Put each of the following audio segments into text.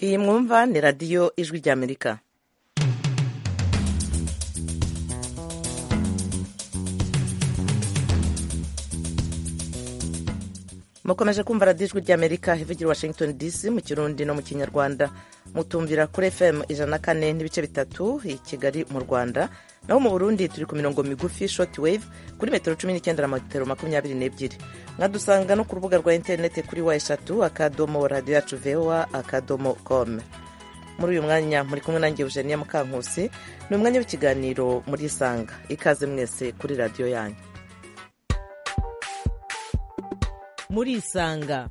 iyi mwumva ni radiyo ijwi ry'amerika mukomeje kumva radiyo ijwi ry'amerika ivugira washington dc mu kirundi no mu kinyarwanda mutumvira kuri fm ijana na kane n'ibice bitatu i kigali mu rwanda naho mu burundi turi ku mirongo migufi shoti wave kuri metero cumi n'icyenda na metero makumyabiri n'ebyiri mwadusanga no ku rubuga rwa interineti kuri wa eshatu akadomo radiyo yacu vowa akadomo com muri uyu mwanya muri kumwe nange eugenia mukankusi ni umwanya w'ikiganiro muri isanga ikaze mwese kuri radiyo yanyu muri isanga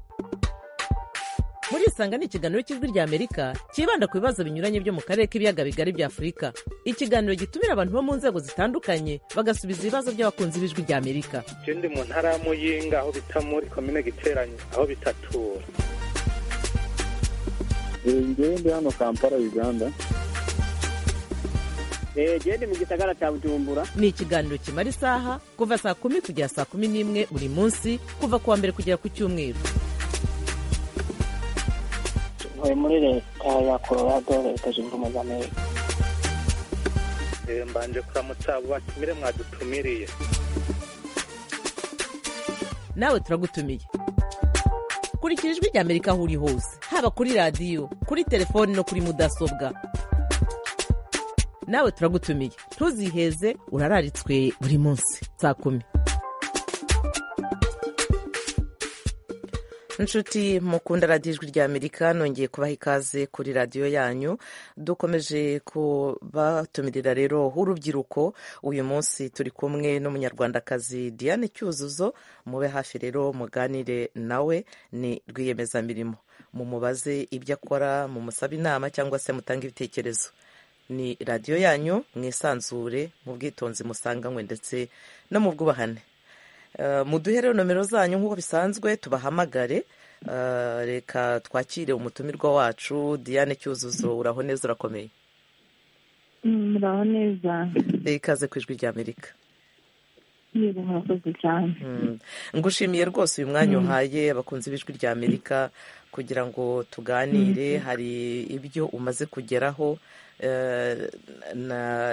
muri isanga ni ikiganiro cy'ijwi rya amerika cyibanda ku bibazo binyuranye byo mu karere k'ibiyaga bigari bya afurika ikiganiro gitumira abantu bo mu nzego zitandukanye bagasubiza ibibazo by'abakunzi b'ijwi rya amerika icyo ndi mu ntara ya muyinga aho bita muri komine giteranye aho bitatura ngewe ndi hano kampala uganda genda mu gisagara cya bujumbura ni ikiganiro kimara isaha kuva saa kumi kugera saa kumi n'imwe buri munsi kuva ku wa mbere kugera ku cyumweru ntuye muri leta ya colorado leta zunze ubumwe za amerika mbanje kuramutsa batumire mwadutumiriye nawe turagutumiye kurikira ijwi rya amerika aho uri hose haba kuri radiyo kuri telefoni no kuri mudasobwa nawe turagutumiye ntuziheze urararitswe buri munsi saa kumi inshuti mukunda radiyo ijwi rya amerika nongeye kubaha ikaze kuri radiyo yanyu dukomeje kubatumirira rero urubyiruko uyu munsi turi kumwe n'umunyarwandakazi diane cyuzuzo mube hafi rero muganire nawe ni rwiyemezamirimo mumubaze ibyo akora mumusabe inama cyangwa se mutange ibitekerezo ni radiyo yanyu mwisanzure mu bwitonzi musanganywe ndetse no mu bwubahane muduhe rero nomero zanyu nk'uko bisanzwe tubahamagare reka twakire umutumirwa wacu diane cyuzuzo uraho neza urakomeye muraho neza ikaze ku ijwi rya amerika yego murakoze cyane ngushimiye rwose uyu mwanya uhaye abakunzi b'ijwi rya amerika kugira ngo tuganire hari ibyo umaze kugeraho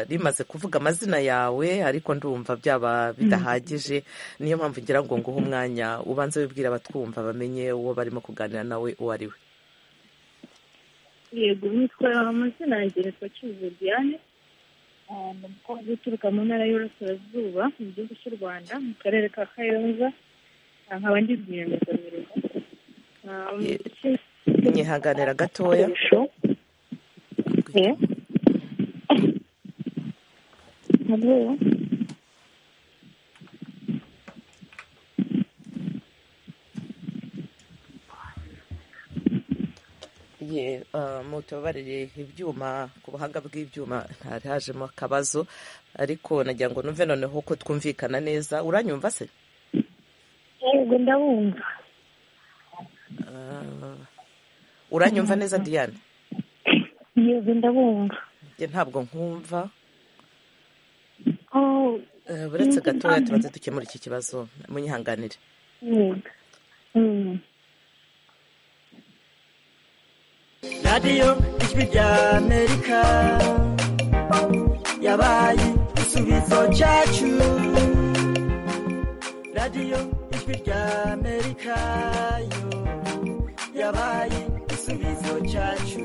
rimaze kuvuga amazina yawe ariko ndumva byaba bidahagije niyo mpamvu ngira ngo nguhe umwanya ubanze wibwira abatwumva bamenye uwo barimo kuganira nawe uwo ari we yego nitwa amazina ya gereza cyuzuzo diane umukobwa uturuka mu ntara y'uburasirazuba mu gihugu cy'u rwanda mu karere ka kayonza nkaba ndi rwiyemezamirimo nyihanganira gatoya mutubarire ibyuma ku buhanga bw'ibyuma ntari hajemo akabazo ariko nagira ngo numve noneho ko twumvikana neza uranyumva se yego ndabumva uranyumva neza diane yego ndabumva ntabwo nkumva buretse gatoya tubanze dukemura iki kibazo munyihanganire radiyo ijwi rya amerika yabaye igisubizo cyacu radiyo ijwi rya amerika yo yabaye igisubizo cyacu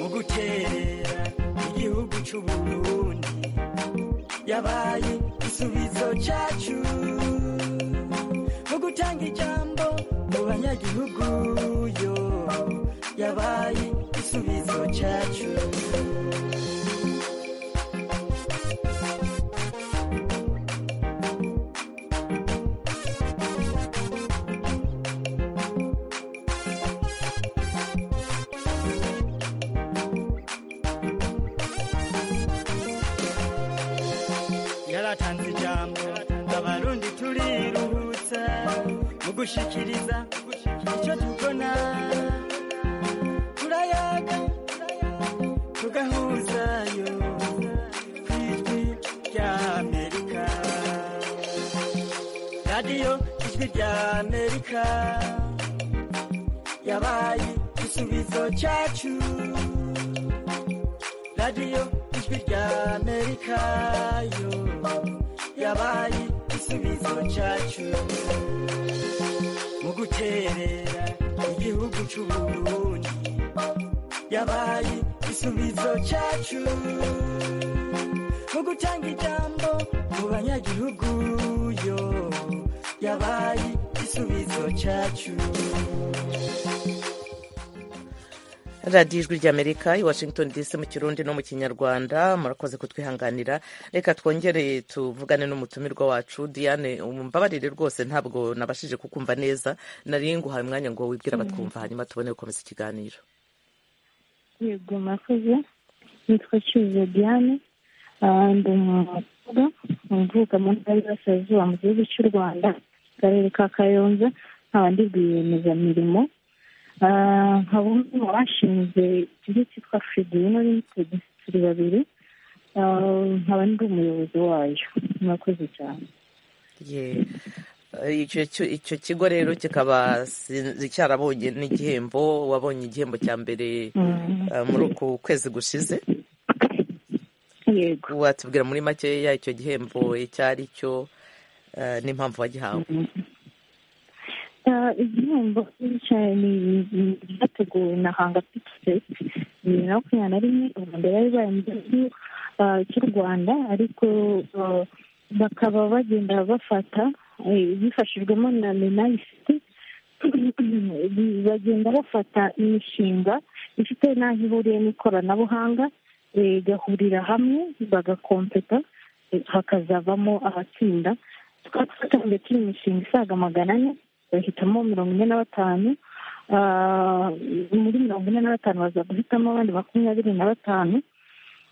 mu guterera igihugu cy'u Burundi yabaye igisubizo cyacu mu gutanga ijambo mu banyagihugu yo yabaye igisubizo cyacu yaratanze ijambo abarundi turiruhutsa mu gushikiriza icyo tubona turayaga tugahuzayo ku ijwi rya amerika radiyo ijwi rya amerika yabaye igisubizo cyacu radiyo ijwi rya amerika yo yabaye igisubizo cyacu mu guterera igihugu cy'u Burundi yabaye igisubizo cyacu mu gutanga ijambo mu banyagihugu yo yabaye igisubizo cyacu radiyo ijwi ry'amerika i washington dc mu kirundi no mu kinyarwanda murakoze kutwihanganira reka twongere tuvugane n'umutumirwa wacu diane umbabarire rwose ntabwo nabashije kukumva neza nari nguhaye umwanya ngo wibwire abatwumva hanyuma tubone gukomeza ikiganiro yego murakoze nitwa cyuzuzo diane Ah, ndi umukobwa mvuka mu ntara y'Iburasirazuba mu gihugu cy'u rwanda mu karere ka kayonza nkaba ndi rwiyemezamirimo Ah, nkaba umwe mu bashinze ikigo cyitwa fridino limited turi babiri Ah, nkaba ndi umuyobozi wayo murakoze cyane Ye- eh, icyo cyo- icyo kigo rero kikaba sinzi cyarabonye n'igihembo wabonye igihembo cya mbere Mm. eh, muri uku kwezi gushize yego watubwira muri makeya icyo gihembo icyo ari cyo eh, n'impamvu wagihawe Ah, igihembo cyane byateguwe na hanga pikiseti bibiri na makumyabiri na rimwe urwanda bari baye mu gihugu ah, cy'u rwanda ariko ah, bakaba bagenda bafata eh, bifashijwemo na menayisiti bagenda bafata imishinga ifite n'aho ihuriye n'ikoranabuhanga eh, igahurira hamwe bagakompeta eh, hakazavamo abatsinda tukaba twatangiye turi imishinga isaga magana ane bahitamo mirongo ine na batanu Ah, muri mirongo ine na batanu baza guhitamo abandi makumyabiri na batanu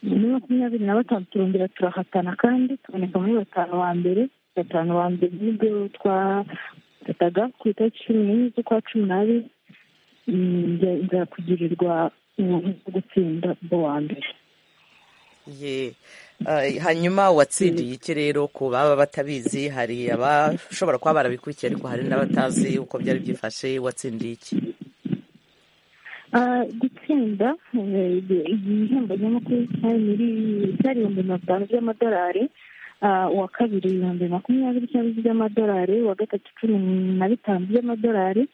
muri makumyabiri na batanu turongera turahatana kandi tuboneka muri batanu ba mbere batanu ba mbere nibwo twafataga ku itariki cumi n'imwe z'ukwa cumi n'abiri Mm, nza- nza kugirirwa ubuntu bwo gutsinda bwo wa mbere Ye, eh, hanyuma watsindiye iki rero ku baba batabizi hari abashobora kuba barabikurikiye ariko hari n'abatazi uko byari byifashe watsindiye iki Ah, gutsinda eh, igihembo nyamukuru cyari muri cyari ibihumbi mirongo itanu by'amadolari Ah, uwa kabiri ibihumbi makumyabiri cyangwa by'amadolari uwa gatatu cumi na bitanu by'amadolari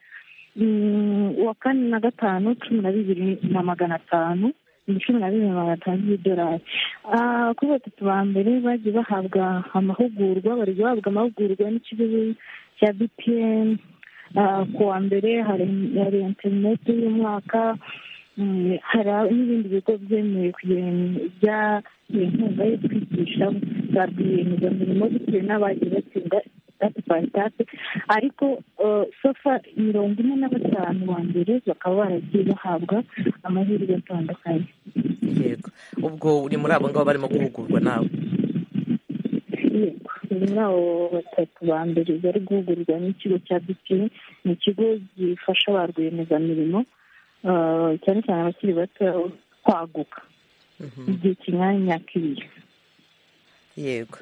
Mm, uwa kane na gatanu cumi na bibiri na magana atanu ni cumi na bibiri na magana atanu by'idolari Ah, kuri batatu ba mbere bagiye bahabwa amahugurwa bari guhabwa amahugurwa n'ikigo cya bpn Ah, ku wa mbere hari hari interineti y'umwaka Mm, hari n'ibindi bigo byemewe kugira bya inkunga yo kwigisha za rwiyemezamirimo bitewe n'abagiye batsinda itatu kwa itatu ariko eh, so far mirongo ine na batanu ba mbere bakaba baragiye bahabwa amahirwe atandukanye yego ubwo uri muri abo ngabo barimo guhugurwa nawe Yego, muri abo batatu ba mbere bari guhugurwa n'ikigo cya bipini ni ikigo gifasha ba rwiyemezamirimo ah, cyane cyane abakiri bato kwaguka Mhm, igihe kingana n'imyaka ibiri yego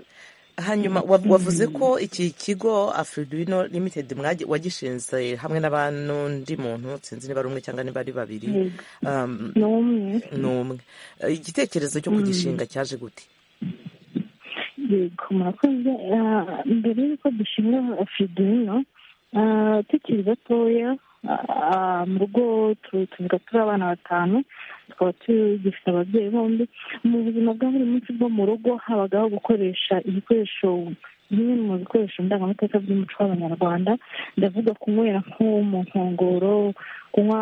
hanyuma wa- wavuze ko iki kigo afridino limited mwagi- wagishinze hamwe n'abandi muntu sinzi niba ari umwe cyangwa niba ari babiri Yego. um, ni umwe ni umwe Eh, igitekerezo cyo kugishinga cyaje gute yego murakoze Ah, mbere y'uko dushinga fidino tukiri batoya ah, mu rugo tu- tuvuga turi abana batanu tukaba tugifite ababyeyi bombi mu buzima bwa buri munsi bwo mu rugo habagaho gukoresha ibikoresho bimwe mu bikoresho ndangamateka by'umuco w'abanyarwanda ndavuga kunywera nko mu nkongoro kunywa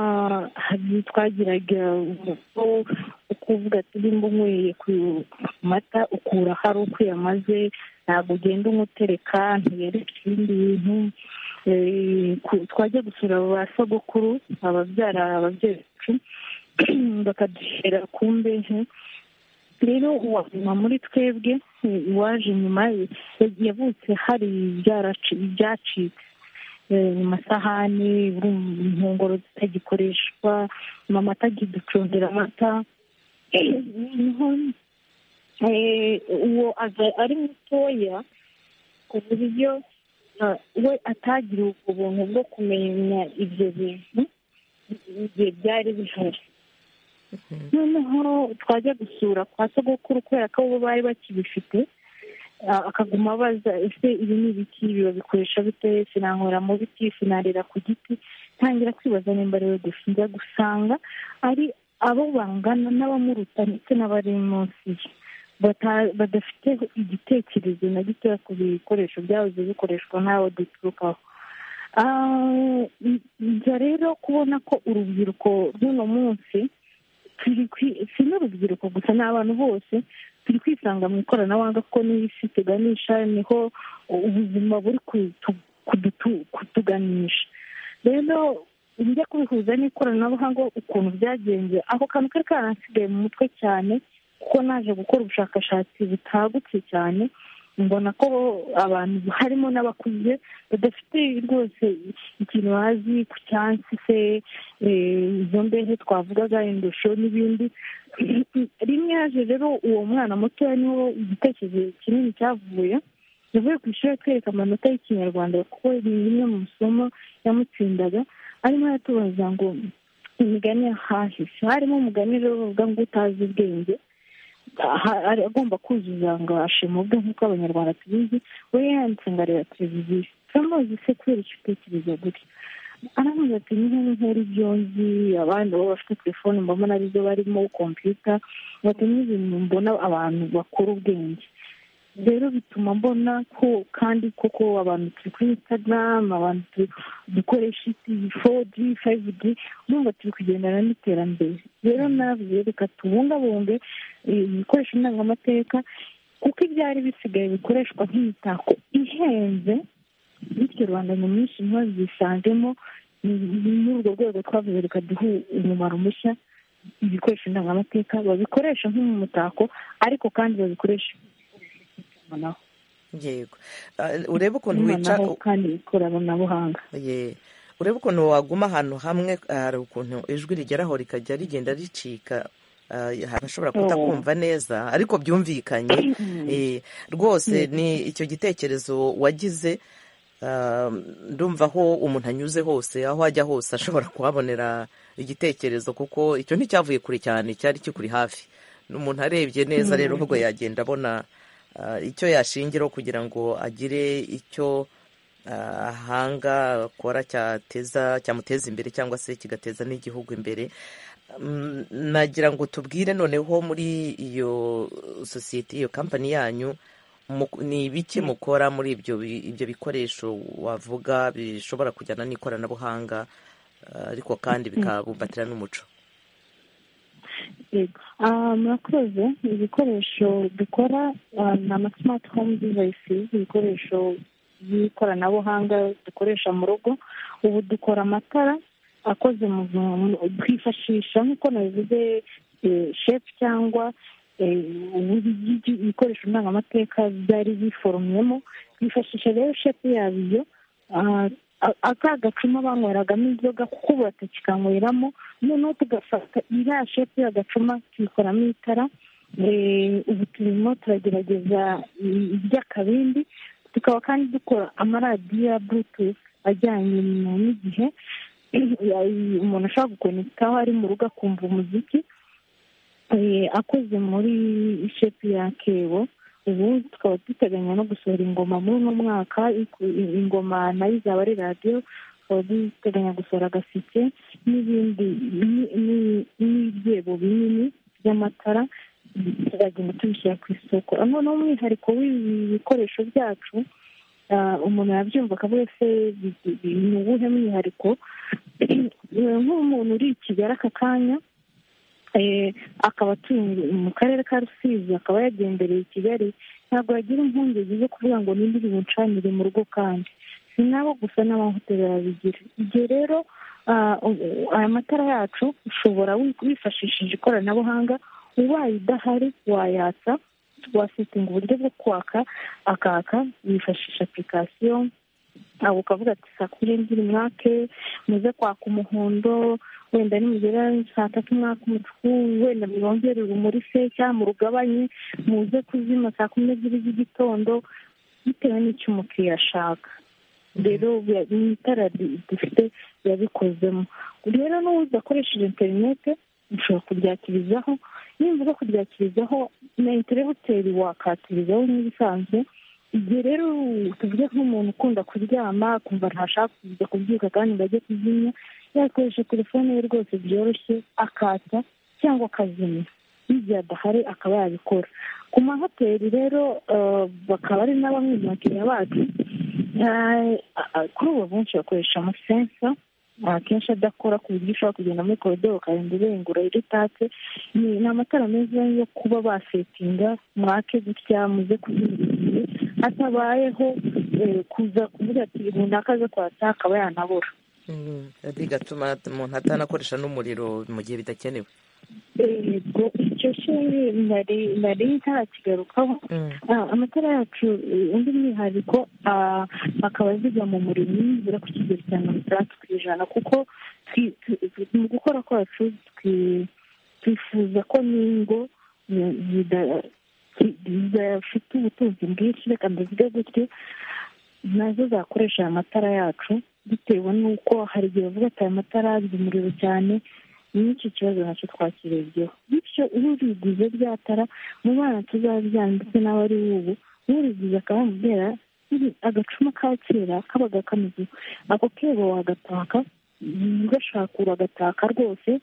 hari twagiraga umuco wo kuvuga ati nimba unyweye ku mata ukura hari uko yamaze ntabwo ugenda umutereka ntiyereka ibindi bintu Eh, ku- twajya gusura ba sogokuru ababyara ababyeyi bacu bakaduhera ku mbehe rero uwanyuma muri twebwe eh, uwaje nyuma ye, yavutse hari ibyaraci- ibyacitse eh, mu masahani urumva inkongoro zitagikoreshwa mama atakiducundira amata Eh, niho eh, uwo aza- ari mutoya ku buryo ah, we atagira ubwo buntu bwo kumenya ibyo bintu igihe byari bihari noneho twajya gusura kwa sogokuru kubera ko bo bari bakibifite ah, akaguma abaza ese ibi ni ibiki babikoresha bite sinanywera mu biti sinarira ku giti ntangira kwibaza nimba rero gusa njya gusanga ari abo bangana n'abamuruta ndetse n'abari munsi ye bata- badafite igitekerezo na gitoya ku bikoresho byahoze bikoreshwa n'abo duturukaho Ah, njya rero kubona ko urubyiruko rw'uno munsi turi kwi- si n'urubyiruko gusa ni abantu bose turi kwisanga mu ikoranabuhanga kuko n'iyi si tuganisha niho ubuzima buri kutu- kudutu- kutuganisha rero njya kubihuza n'ikoranabuhanga ukuntu byagenze ako kantu kari karansigaye mu mutwe cyane kuko naje gukora ubushakashatsi butagutse cyane mbona ko abantu harimo n'abakuze badafite rwose ikintu bazi ku cyansi se eh, izo mbehe twavugaga indusho n'ibindi rimwe yaje rero uwo mwana mutoya niho igitekerezo kinini cyavuye yavuye ku ishuri atwereka amanota y'ikinyarwanda kuko ni rimwe mu masomo yamutsindaga arimo aratubaza ngo imigani yahahise harimo umugani rero bavuga ngo utazi ubwenge aha- ari agomba kuzuza ngo ashima ubwe nk'uko abanyarwanda tubizi we yanditse ngo areba televiziyo turamuzi se kubera icyo utekereza gutya aramuze ati niba nkora ibyo nzi abandi bo bafite telefone mbona arizo barimo kompiyuta bati n'ibintu mbona abantu bakora ubwenge rero bituma mbona ko kandi koko abantu turi kuri instagram abantu turi- dukoresha iyi four g five g urumva turi kugendana n'iterambere rero navuze reka tubungabunge eh, ibikoresho ndangamateka kuko ibyari bisigaye bikoreshwa nk'imitako ihenze bityo rubanda nyamwinshi ntibazisanzemo Ni- ni muri urwo rwego twavuze reka duhe umumaro mushya ibikoresho ndangamateka babikoresha nk'umutako ariko kandi babikoreshe itumanaho yego Ah, urebe ukuntu wica itumanaho kandi ikoranabuhanga Ye. urebe ukuntu waguma ahantu hamwe ah, hari ukuntu ijwi rigeraho rikajya rigenda ricika Ah, hari ashobora kutakumva neza ariko byumvikanye Eh, rwose ni icyo gitekerezo wagize Ah, ndumva aho umuntu anyuze hose aho ajya hose ashobora kuhabonera igitekerezo kuko icyo nticyavuye kure cyane cyari kikuri hafi umuntu arebye neza rero ahubwo yagenda abona ah, icyo yashingiraho kugira ngo agire icyo ah, ahanga akora cyateza cyamuteza imbere cyangwa se kigateza n'igihugu imbere Mm, nagira ngo tubwire noneho muri iyo sosiyete iyo kampani yanyu mu- ni ibiki mukora muri ibyo bi- ibyo bikoresho wavuga bishobora kujyana n'ikoranabuhanga ah, ariko kandi bikabumbatira n'umuco Yego. Ah, murakoze ibikoresho dukora ah, ni ama smart home devices ibikoresho by'ikoranabuhanga dukoresha mu rugo ubu dukora amatara akoze mu mu- twifashisha nk'uko nabivuze eh, shefu cyangwa eh, ubu- ibi- ibikoresho ndangamateka byari biforomyemo twifashisha rero shefu yabyo ah, a- aka gacuma banyweragamo inzoga kuko ubu batakikanyweramo noneho tugafata iriya shepu y'agacuma tuyikoramo itara Eh, ubu turimo turagerageza i- iby'akabindi tukaba kandi dukora amaradiyo ya bluetooth ajyanye na- n'igihe Ya- umuntu ashobora gukonekitaho ari mu rugo akumva umuziki Eh, akoze muri shepu ya kebo ubu tukaba duteganya no gusohora ingoma muri uno mwaka iku- i- ingoma nayo izaba ari radiyo tukaba duteganya gusohora agaseke n'ibindi ni- ni- n'ibyebo binini by'amatara turagenda tubishyira ku isoko noneho umwihariko w'ibi bikoresho byacu ah, umuntu yabyumva akavuga ese bi- bi- ni uwuhe mwihariko nk'umuntu uri i kigali aka kanya eh, akaba atuye mu- mu karere ka rusizi akaba yagendereye i kigali ntabwo yagira impungenge zo kuvuga ngo ninde uri buncanire mu rugo kandi si nabo gusa n'amahoteli babigira igihe rero ah, u- aya matara yacu ushobora wi- wifashishije ikoranabuhanga ubaye idahari wayatsa wasetinga uburyo bwo kwaka akaka wifashisha apurikasiyo aho ukavuga ati saa kumi n'ebyiri mwake muze kwaka umuhondo wenda nimugera saa tatu mwaka umutuku wenda mwongere urumuri se cyangwa murugabanye muze kuzima saa kumi n'ebyiri z'igitondo bitewe n'icyo umukiriya ashaka rero biya- ni itara ri- dufite yabikozemo rero n'uwo udakoresheje interinete ushobora kubyakirizaho nimba uza kubyakirizaho na interihoteri wakatirizaho nk'ibisanzwe igihe rero tuvuge nk'umuntu ukunda kuryama akumva ntashaka kujya kubyuka kandi ngo ajye kuzimya yakoresha telefone ye rwose byoroshye akata cyangwa akazimya n'igihe adahari akaba yabikora ku mahoteli rero bakaba ari na bamwe mu bakiriya bacu kuri ubu benshi bakoresha amasensa akenshi adakora ku buryo ushobora kugenda muri koridoro ukarinda urengura iritatse ni amatara meza yo kuba basetinga mwake gutya muze kuzimya hatabayeho kuza kuvuga ati runaka aze kwatsa akaba yanabura bigatuma umuntu atanakoresha n'umuriro mu gihe bidakenewe yego icyo kintu nari ntarakigarukaho amatara yacu undi mwihariko akaba aziga mu muriro nibura ku kigero cya mirongo itandatu ku ijana kuko mu gukora kwacu twifuza ko n'ingo zidafite ubutunzi bwinshi reka ndavuga gutyo nazo zakoresha aya matara yacu bitewe n'uko hari igihe bavuga ati aya matara yagize umuriro cyane n'icyo kibazo nacyo twakirebyeho bityo uriguze ryatara mu bana tuzabyara ndetse n'abari ubu uriguze akamubwira agacuma ka kera kabaga kameze ako kebo wagataka ugashaka uragataka rwose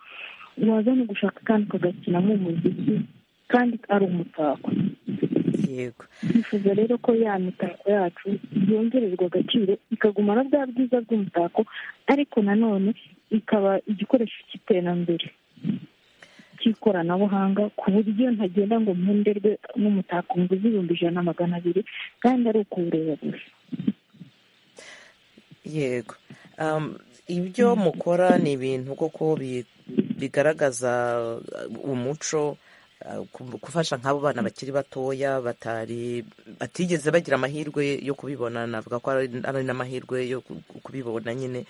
waza no gushaka kandi ugakinamo umuziki kandi ari umutako yego twifuza rero ko ya mitako yacu yongererwa agaciro ikagumana bwa bwiza bw'umutako ariko nanone ikaba igikoresho cy'iterambere cy'ikoranabuhanga ku buryo ntagenda ngo mpunderwe n'umutako ngo ibihumbi ijana na magana abiri kandi ari ukuwureba gusa yego ibyo mukora ni ibintu koko bigaragaza umuco gufasha nk'abo bana bakiri batoya batari batigeze bagira amahirwe yo kubibona navuga ko ari n'amahirwe yo kubibona nyine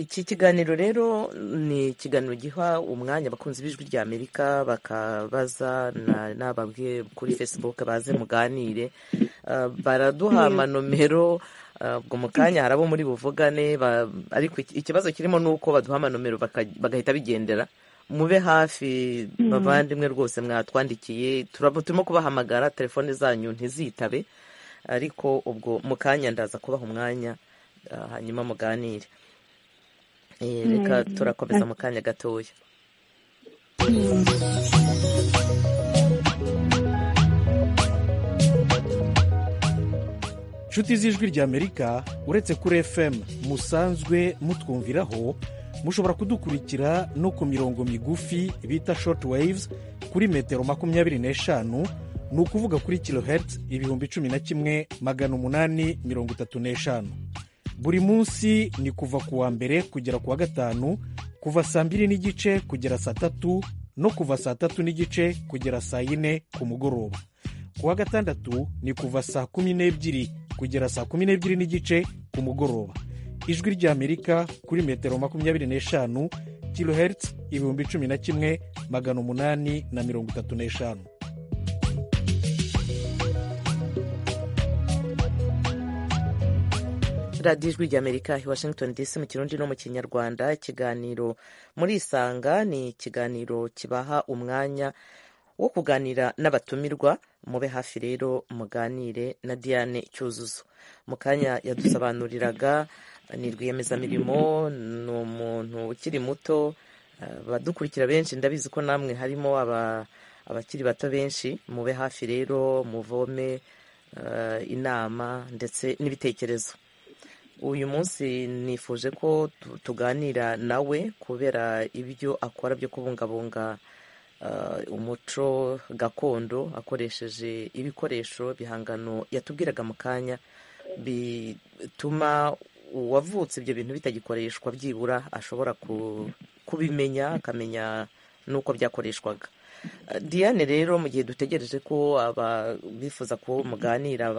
iki kiganiro rero ni ikiganiro giha umwanya abakunzi b'ijwi rya amerika bakabaza n'ababwiye kuri facebook baze muganire baraduha amanomero ubwo mu kanya hari abo muri buvugane ariko ikibazo kirimo ni uko baduha amanomero bagahita bigendera mube hafi bavandimwe rwose mwatwandikiye turimo kubahamagara telefone zanyu ntizitabe ariko ubwo mu kanya ndaza kubaha umwanya hanyuma muganire reka turakomeza mu kanya gatoya inshuti z'ijwi ry'amerika uretse kuri fm musanzwe mutwumviraho mushobora kudukurikira no ku mirongo migufi bita shoti wayivuzi kuri metero makumyabiri n'eshanu ni ukuvuga kuri kilohertz ibihumbi cumi na kimwe magana umunani mirongo itatu n'eshanu buri munsi ni kuva ku wa mbere kugera ku wa gatanu kuva saa mbiri n'igice kugera saa tatu no kuva saa tatu n'igice kugera saa yine ku mugoroba ku wa gatandatu ni kuva saa kumi n'ebyiri kugera saa kumi n'ebyiri n'igice ku mugoroba ijwi ry'amerika kuri metero makumyabiri n'eshanu kilohertz ibihumbi cumi na kimwe magana umunani na mirongo itatu n'eshanu radiyo ijwi ry'amerika i washington dc mu kirundi no mu kinyarwanda ikiganiro muri isanga ni ikiganiro kibaha umwanya wo kuganira n'abatumirwa mube hafi rero muganire na diane cyuzuzo mu kanya yadusobanuriraga ni rwiyemezamirimo ni umuntu ukiri muto badukurikira benshi ndabizi ko namwe harimo abakiri bato benshi mube hafi rero muvome inama ndetse n'ibitekerezo uyu munsi nifuje ko tuganira nawe kubera ibyo akora byo kubungabunga umuco gakondo akoresheje ibikoresho bihangano yatubwiraga mu kanya bituma uwavutse ibyo bintu bitagikoreshwa byibura ashobora kubimenya akamenya n'uko byakoreshwaga diane rero mu gihe dutegereje ko bifuza ko muganira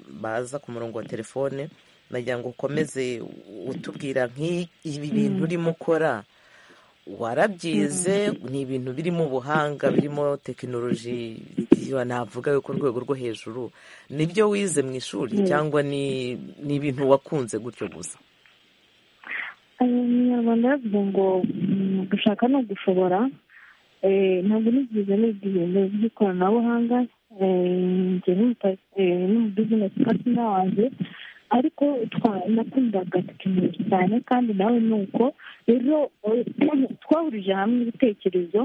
baza ku murongo wa telefone nagira ngo ukomeze utubwira nk'ibi bintu urimo ukora warabyize ni ibintu birimo ubuhanga birimo tekinoloji navuga yo ku rwego rwo hejuru nibyo wize mu ishuri cyangwa ni ibintu wakunze gutyo gusa umunyarwanda yavuze ngo mm, gushaka ni ugushobora Eh, ntabwo nigeze niga ibintu by'ikoranabuhanga eh, njye n'umuta- eh, n'umubizinesi patina wanjye ariko twa- nakundaga tekiniki cyane kandi nawe ni uko rero eh, twahurije hamwe ibitekerezo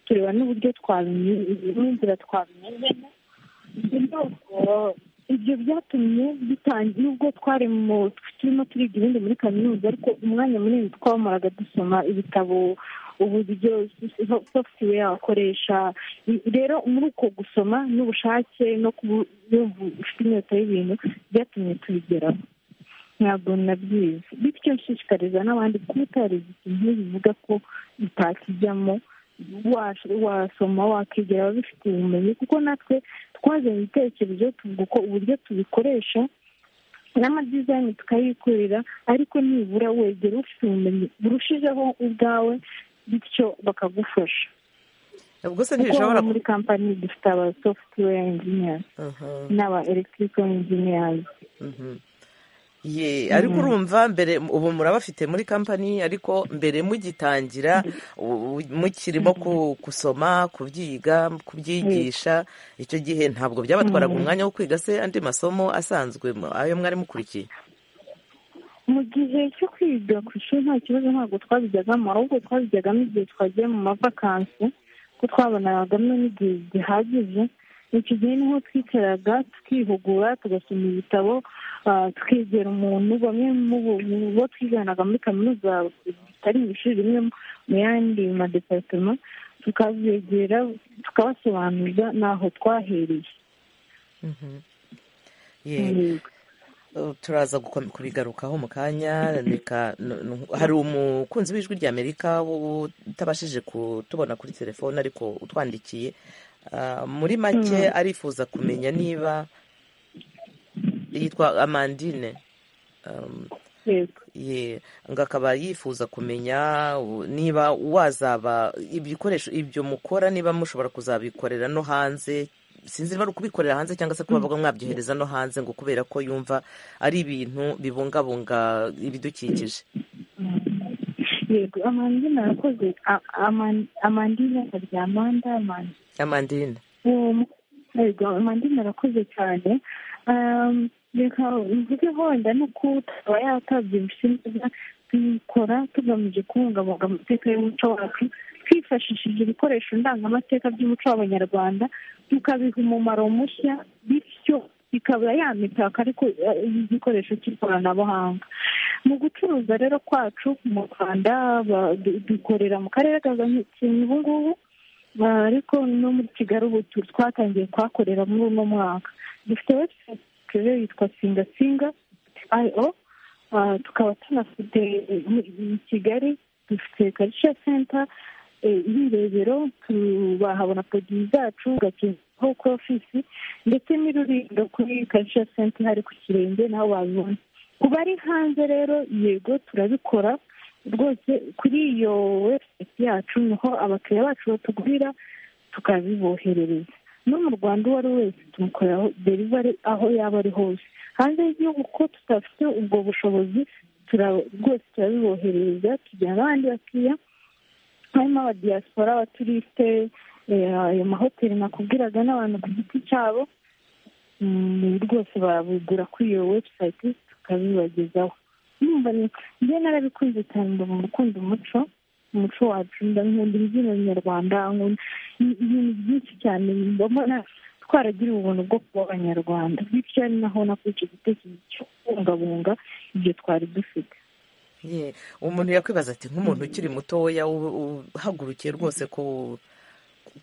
tureba n'uburyo twabimenya n'inzira twabimenyemo rero eh, ibyo byatumye bitangira nubwo twari mu turimo turiga ibindi muri kaminuza ariko umwanya munini twawumaraga dusoma ibitabo uburyo software wakoresha rero muri uko gusoma n'ubushake no kuba wumva ufite inyota y'ibintu byatumye tubigeraho ntabwo nabyize bityo nshishikariza n'abandi kubutariza ikintu bivuga ko utakijyamo wash- wasoma wakegera ababifitiye ubumenyi kuko natwe twazanye ibitekerezo tuvuga uko uburyo tubikoresha n'amadizayini tukayikorera ariko nibura wegera ufite ubumenyi burushijeho ubwawe bityo bakagufasha ubwo se kuko ntibishobora hano muri kampani dufite aba software engineers Mhm, n'aba electrical engineers mhm. Ye, ariko urumva mbere ubu murabafite muri kampani ariko mbere mugitangira u- u- mukirimo ku- gusoma kubyiga kubyigisha icyo gihe ntabwo byabatwaraga umwanya wo kwiga se andi masomo asanzwe mu- ayo mwari mukurikiye mu gihe cyo kwiga ku ishuri nta kibazo ntabwo twabijyagamo ahubwo twabijyagamo igihe twagiye mu mavakansi ko twabonagamo n'igihe gihagije icyo gihe niho twicaraga tukihugura tugasoma ibitabo ah, tukegera umuntu bamwe mu bo- mu bo twiganaga muri kaminuza tutari mu ishuri rimwe mu yandi madeparitema tukabegera tukabasobanuza n'aho twahereye Mhm. Ye. Uh, turaza gukom- kubigarukaho mu kanya reka n- n- hari umukunzi w'ijwi rya amerika wo- utabashije kutubona kuri telefone ariko utwandikiye Uh, muri make arifuza kumenya niba yitwa amandine Um, Yego. ye ngo akaba yifuza kumenya u- niba wazaba ibikoresho ibyo mukora niba mushobora kuzabikorera no hanze sinzi niba ari ukubikorera hanze cyangwa se kuba bavuga mwabyohereza no hanze ngo kubera ko yumva ari ibintu bibungabunga ibidukikije yego amandina arakoze A- aman- amandina akarya amanda amanda amandine uwo mu- yego amandina arakoze cyane Um, reka mvuge wenda no kutaba yatabyibushye neza tuyikora tugamije kubungabunga amateka y'umuco wacu twifashishije ibikoresho ndangamateka by'umuco w'abanyarwanda tukabiha umumaro mushya bityo ikaba yamitaka ariko eh, igikoresho cy'ikoranabuhanga mu gucuruza rero kwacu mu rwanda ba- du- dukorera mu karere ka gakenke ubu ngubu Ah, ariko no muri kigali ubu tu- twatangiye kuhakorera muri uno mwaka dufite website rero yitwa singa singa io Ah, tukaba tunafite eh, i kigali dufite karisha center eh, irebero bahabona podiyi zacu gakenkeho kuri ofisi ndetse n'ururindo kuri karisha center hari ku kirenge naho babibona ku bari hanze rero yego turabikora rwose kuri iyo website yacu niho abakiriya bacu batugurira tukabiboherereza no mu rwanda uwo ari we wese tumukorera derivari aho yaba ari hose hanze y'igihugu ko tudafite ubwo bushobozi tura- rwose turabiboherereza tugira n'abandi bakiriya harimo abadiyasipora abaturiste eh, ayo mahoteli nakubwiraga n'abantu ku giti cyabo Mm, rwose barabigura kuri iyo website tukabibagezaho numva ni- njye narabikunze cyane mbona gukunda umuco umuco wacu ndankunda imbyino nyarwanda nkunda i- ibintu byinshi cyane mbona twaragira ubuntu bwo kuba abanyarwanda bityo ari naho nakuye icyo gitekerezo cyo kubungabunga ibyo twari dufite Ye, umuntu yakwibaza ati nk'umuntu ukiri mutoya u- uhagurukiye rwose ku-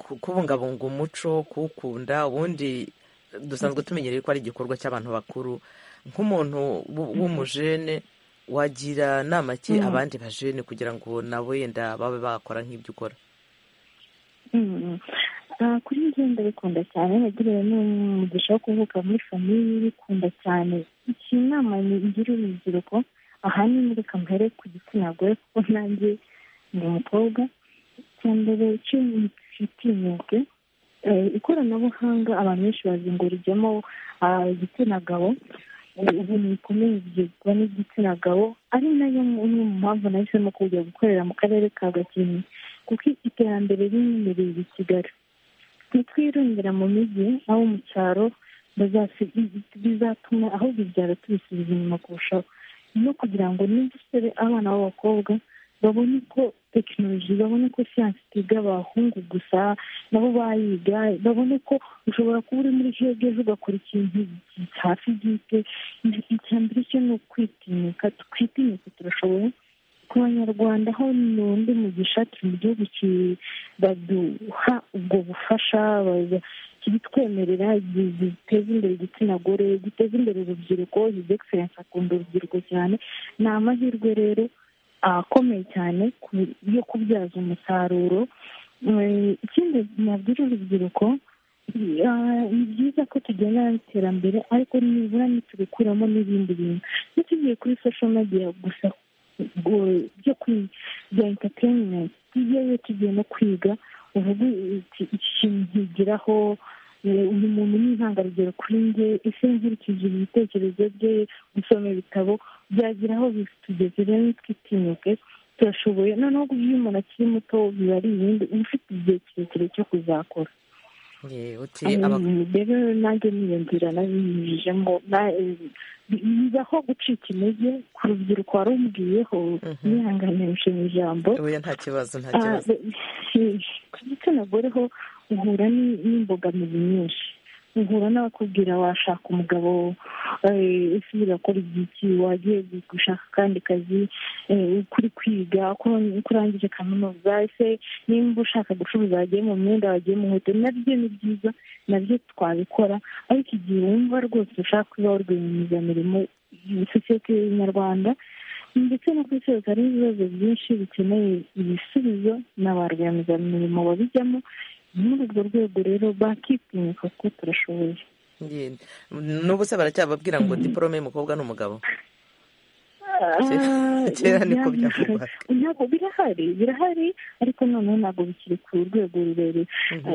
ku- kubungabunga umuco kuwukunda ubundi dusanzwe tumenyereye ko ari igikorwa cy'abantu bakuru nk'umuntu w- w'umujene wagira nama ki abandi bajene kugira ngo nabo yenda babe bakora nk'ibyo ukora Mm. Ah, kuri njye ndabikunda cyane nagiriwe n'umugisha wo kuvuka muri famiye bikunda cyane iki nama ngira urubyiruko ahanini reka mpere ku gitsina gore kuko nanjye ndi umukobwa icya mbere cyo twitinyuke Eh, ikoranabuhanga abantu benshi bazingurijemo ah, igitsina gabo ibintu bikomeye bigezwa n'igitsina gabo ari nayo imwe mu mpamvu nahisemo kujya gukorera mu karere ka gakenke kuko iterambere ry'imyemerere i kigali ntitwirundira mu mijyi aho mu cyaro bizatuma aho bibyara tubisubiza inyuma kurushaho no kugira ngo n'udusore abana b'abakobwa babone ko tekinoloji babone ko siyansi itiga abahungu gusa nabo bayiga babone ko ushobora kuba uri muri jege ejo ugakora ikintu hafi gite icya mbere cyo ni ukwitinyuka twitinyuka turashoboye ku banyarwanda aho ni undi mugisha turi mu gihugu baduha ubwo bufasha kibitwemerera giteza imbere igitsina gore giteza imbere urubyiruko hizi egiserensi akunda urubyiruko cyane ni amahirwe rero akomeye cyane yo kubyaza umusaruro ikindi nabwira urubyiruko ni byiza ko tugenda iterambere ariko nibura ntitubikuramo n'ibindi bintu ntitugiye kuri social media gusa byo bya entertainment tugiyeyo tugiye no kwiga uvuga iki kintu nkigiraho uyu muntu ni intangarugero kuri nge ese nkurikije ibitekerezo bye gusoma ibitabo byagira aho bitugeze rero twitinyuke turashoboye noneho iyo umuntu akiri muto biba ari ibindi uba ufite igihe kirekire cyo kuzakora rero nanjye niyo nzira nabinyujijemo bibaho gucika intege ku rubyiruko warumubwiyeho mwihangane mu ijambo nta kibazo nta kibazo ku gitsina gore ho uhura n'imbogamizi nyinshi uhura n'abakubwira washaka umugabo ese urakora igiki wagiye gushaka akandi kazi kuri kwiga uko urangije kaminuza ese nimba ushaka gucuruza wagiye mu myenda wagiye mu nkweto nabyo ni byiza nabyo twabikora ariko igihe wumva rwose ushaka kuba warwiyemezamirimo sosiyete nyarwanda ndetse no ku isi hose hari ibibazo byinshi bikeneye ibisubizo na ba rwiyemezamirimo babijyamo muri urwo rwego rero bakitinyuka ko turashoboye n'ubu se baracyababwira ngo diporome y'umukobwa n'umugabo kera niko byavugwaga ntabwo birahari birahari ariko noneho ntabwo bikiri ku rwego rurerure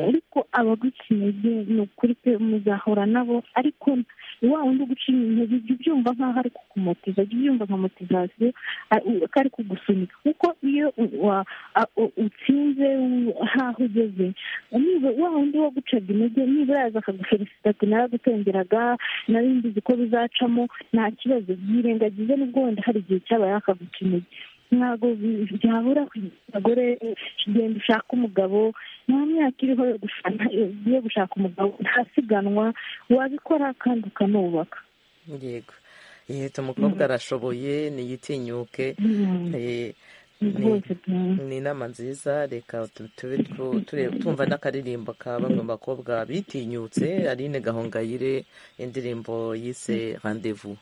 ariko abagukinege ni ukuri pe muzahora nabo ariko wa wundi ugucinya intege jya ubyumva nk'aho ari kukumotiza jya ubyumva nka motivasiyo ko ari kugusunika kuko iyo utsinze nk'aho ugeze wa wundi wagucaga intege nibura yaza akaguferisita ati naragutengeraga nari mbizi ko bizacamo nta kibazo byirengagize n'ubwo wenda hari igihe cyabaye akaguca intege ntabwo byabura abagore genda ushaka umugabo nta myaka iriho yo gushaka umugabo ntasiganwa wabikora kandi ukanubaka yego yihita umukobwa arashoboye ntiyitinyuke ni inama nziza reka tube tumva n'akaririmbo ka bamwe mu bakobwa bitinyutse aline gahongayire indirimbo yise randevu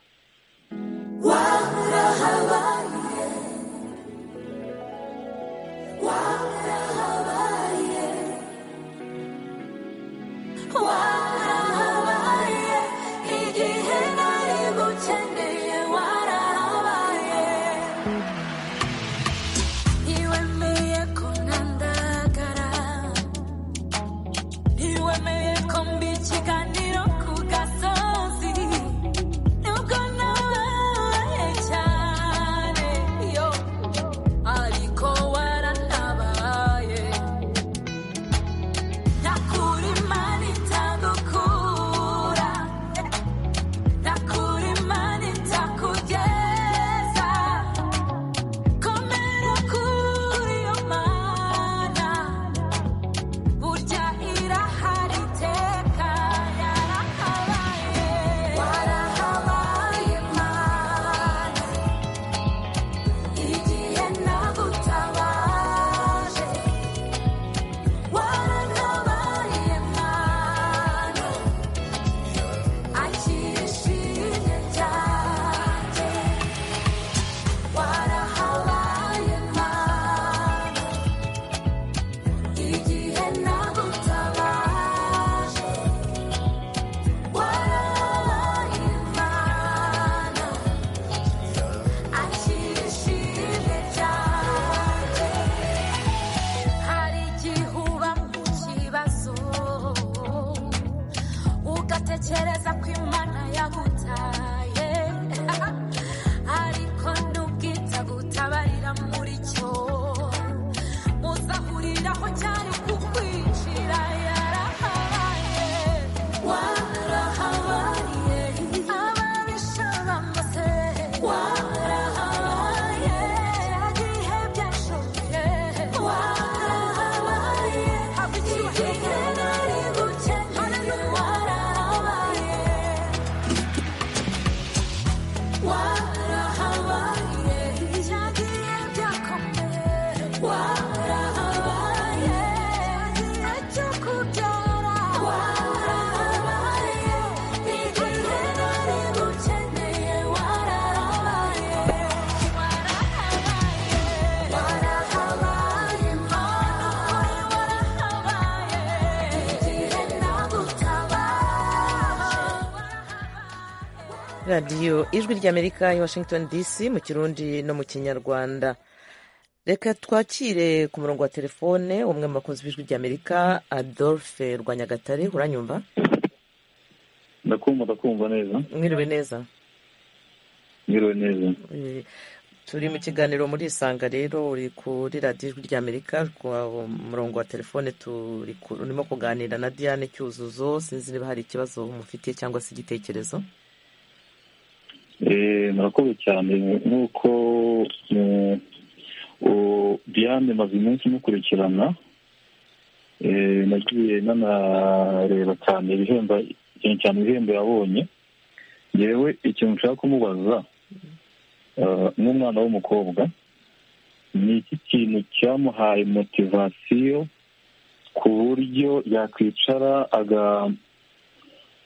ugatekereza ko imana yagutaye radiyo ijwi ry'amerika i washington dc mu kirundi no mu kinyarwanda reka twakire ku murongo wa telefone umwe mu bakozi b'ijwi ry'amerika adolphe rwanyagatare uranyumva ndakumva ndakumva neza mwiriwe neza mwiriwe neza Eh, turi mu kiganiro muri isanga rero uri kuri radiyo ijwi ry'amerika ku murongo wa telefone turi ku- urimo kuganira na diane cyuzuzo sinzi niba hari ikibazo mufitiye cyangwa se igitekerezo Eh, murakoze cyane nk'uko eh, u- diane maze umunsi mukurikirana Eh, nagiye nanareba cyane ibihembo cyane cyane ibihembo yabonye yewe ikintu nshaka kumubaza eh, nk'umwana w'umukobwa ni iki kintu cyamuhaye motivasiyo ku buryo yakwicara aga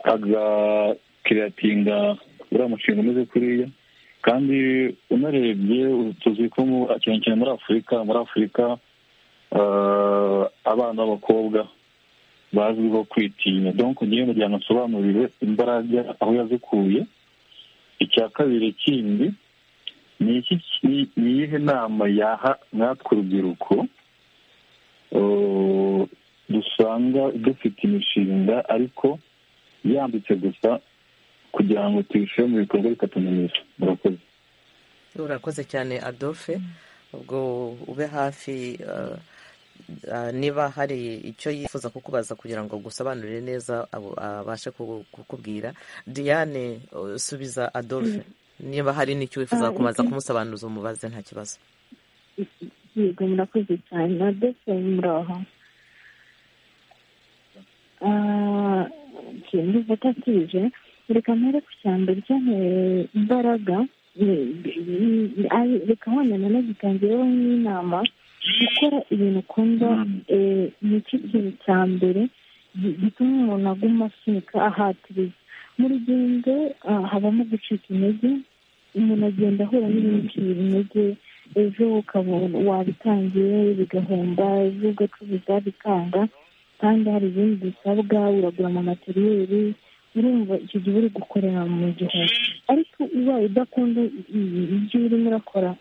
agakiriyatinga uriya mushinga umeze kuriya kandi unarebye tuzi ko mu- cyane cyane muri afurika muri afurika eh, abana b'abakobwa bazwiho kwitinya donc ngewe kugira ngo nsobanurire imbaraga aho yazikuye icya kabiri kindi ni iki ki- ni iyihe nama yaha natwe urubyiruko eh, dusanga dufite imishinga ariko yanditse gusa kugira ngo tuyishyire mu bikorwa bikatumenyesha murakoze urakoze cyane adolphe ubwo ube hafi eh, eh, niba hari icyo yifuza kukubaza kugira ngo agusobanurire neza abo- abashe ku- kukubwira diane eh, subiza adolphe niba hari n'icyo wifuza Ah, kumaza ok. kumusobanuza umubaze nta kibazo yego murakoze cyane adolphe muraho Ah, njye ndumva atasubije reka mpere ku cyambere cyahereye imbaraga ni- ni- ni- ari- reka wenda nanagitangireho n'inama gukora ibintu ukunda eh, ni cyo kintu cya mbere gi- gituma umuntu aguma asunika ahatiriza mu rugendo ah, habamo gucika intege umuntu agenda ahura n'ibintu bicira intege ejo ukabona wabitangiye bigahomba ejo ugacuruza bikanga kandi hari ibindi bisabwa uragura amamateriyeri urumva icyo gihe uri gukorera mu gihe ariko ubaye udakunda i- ibyo urimo urakora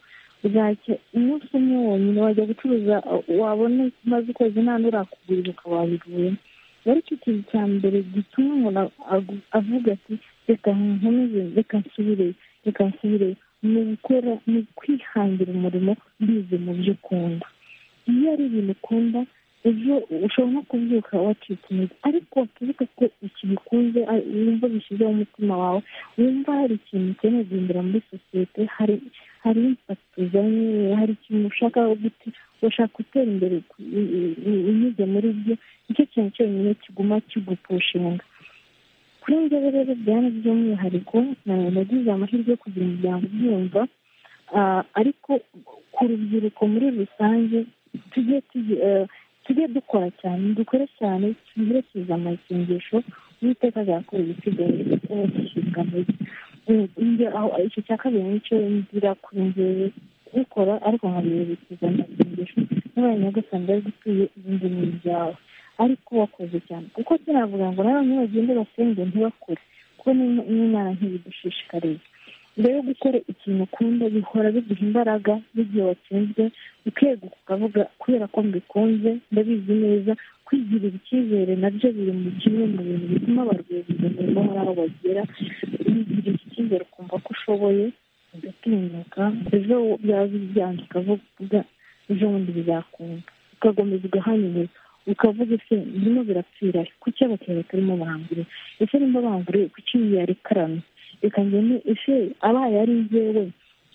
bwacye umunsi umwe wonyine wajya gucuruza wabona maze ukwezi nta n'urakugurira ukaba wabiguyemo rero icyo kintu cya mbere gituma umuntu agu- avuga ati reka nkomeze reka nsubireyo reka nsubireyo ni gukora ni kwihangira umurimo bize mu byo ukunda iyo ari ibintu ukunda ejo ushobora no kubyuka wacitse intege ariko wakibuka ko ikibikunze ari- wumva bishyizeho umutima wawe wumva hari ikintu ukeneye guhindura muri sosiyete hari hari impakiti uzanye hari ikintu ushaka guti urashaka gutera imbere ku- i- i- i- unyuze muri byo nicyo kintu cyonyine kiguma kigupushinga kuri njye rero byane by'umwihariko na- nagize amahirwe yo kugira umuryango ubyumva Ah, ariko ku rubyiruko muri rusange tujye tugi- eh, tujye dukora cyane dukore cyane tuherekeze amasengesho uwiteka azakora igisigaye gishyirwa muri aho icyo cya kabiri nicyo ngira kuri njyewe ukora ariko nkabiherekeza amasengesho n'abaye nyagasani bari gutuye ibindi ni ibyawe ariko wakoze cyane kuko sinavuga ngo n'abantu bagende basenge ntibakore kuko n'Im- n'imana ntibidushishikariza mbere yo gukora ikintu ukunda bihora biguha imbaraga n'igihe watsinzwe ukeguka ukavuga kubera ko mbikunze ndabizi neza kwigirira icyizere nabyo biri mu kimwe mu bintu bituma ba rwiyemezamirimo hari aho bagera wigirira icyizere ukumva ko ushoboye ugatinyuka ejo byaba byanze ukavuga ejo bundi bizakunda ukakomeza ugahanyuza ukavuga ese birimo birapfira kuki abakiriya batarimo baranguriye ese nimba banguriye kuki yarekaramye reka ngene ese abaye ari njyewe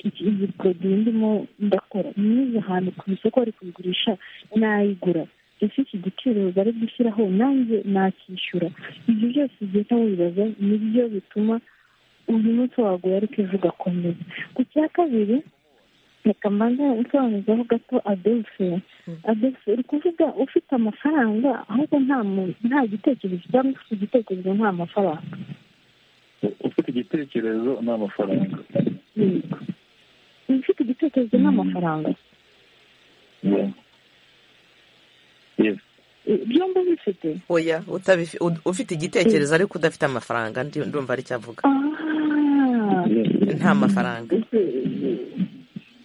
iki iyi poroduwi ndimo ndakora nize ahantu ku isoko bari kuyigurisha nayigura ese iki giciro bari gushyiraho nanjye nakishyura ibyo byose ugenda wibaza nibyo bituma uyu munsi wagura ariko ejo ugakomeza ku cya kabiri reka mbanza nsobanuzaho gato adolphe adolphe uri kuvuga ufite amafaranga ahubwo nta mu- nta gitekerezo cyangwa ufite igitekerezo nta mafaranga ufite igitekerezo ni amafaranga yego ufite igitekerezo n'amafaranga Yeah. Yes. byombi bifite oya utabifi- ud- ufite igitekerezo ariko udafite amafaranga ndi- ndumva ari cyo avuga Ah, nta mafaranga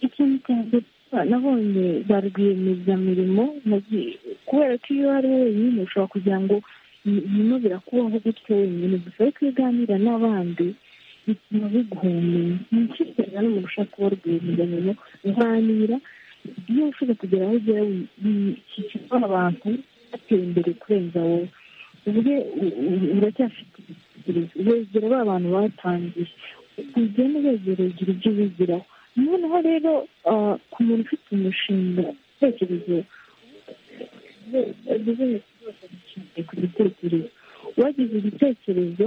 ikintu cya mbere nabonye ba rwiyemezamirimo nagiye- kubera ko iyo ari wowe wenyine ushobora kugira ngo ibi- ibintu birakubaho gutyo wenyine gusa ariko iyo uganira n'abandi bituma biguha ubumenyi ni ishishikariza n'umuntu ushaka kuba rwiyemezamirimo kuganira iyo ushobora kugera aho ugera bikikijwe abantu bateye imbere kurenza wowe ubwe u- u- uracyafite igitekerezo wegera ba bantu batangiye ugenda wegera ugira ibyo wigiraho noneho rero ah, ku muntu ufite umushinga igitekerezo bizinesi zose zishingiye ku gitekerezo wagize igitekerezo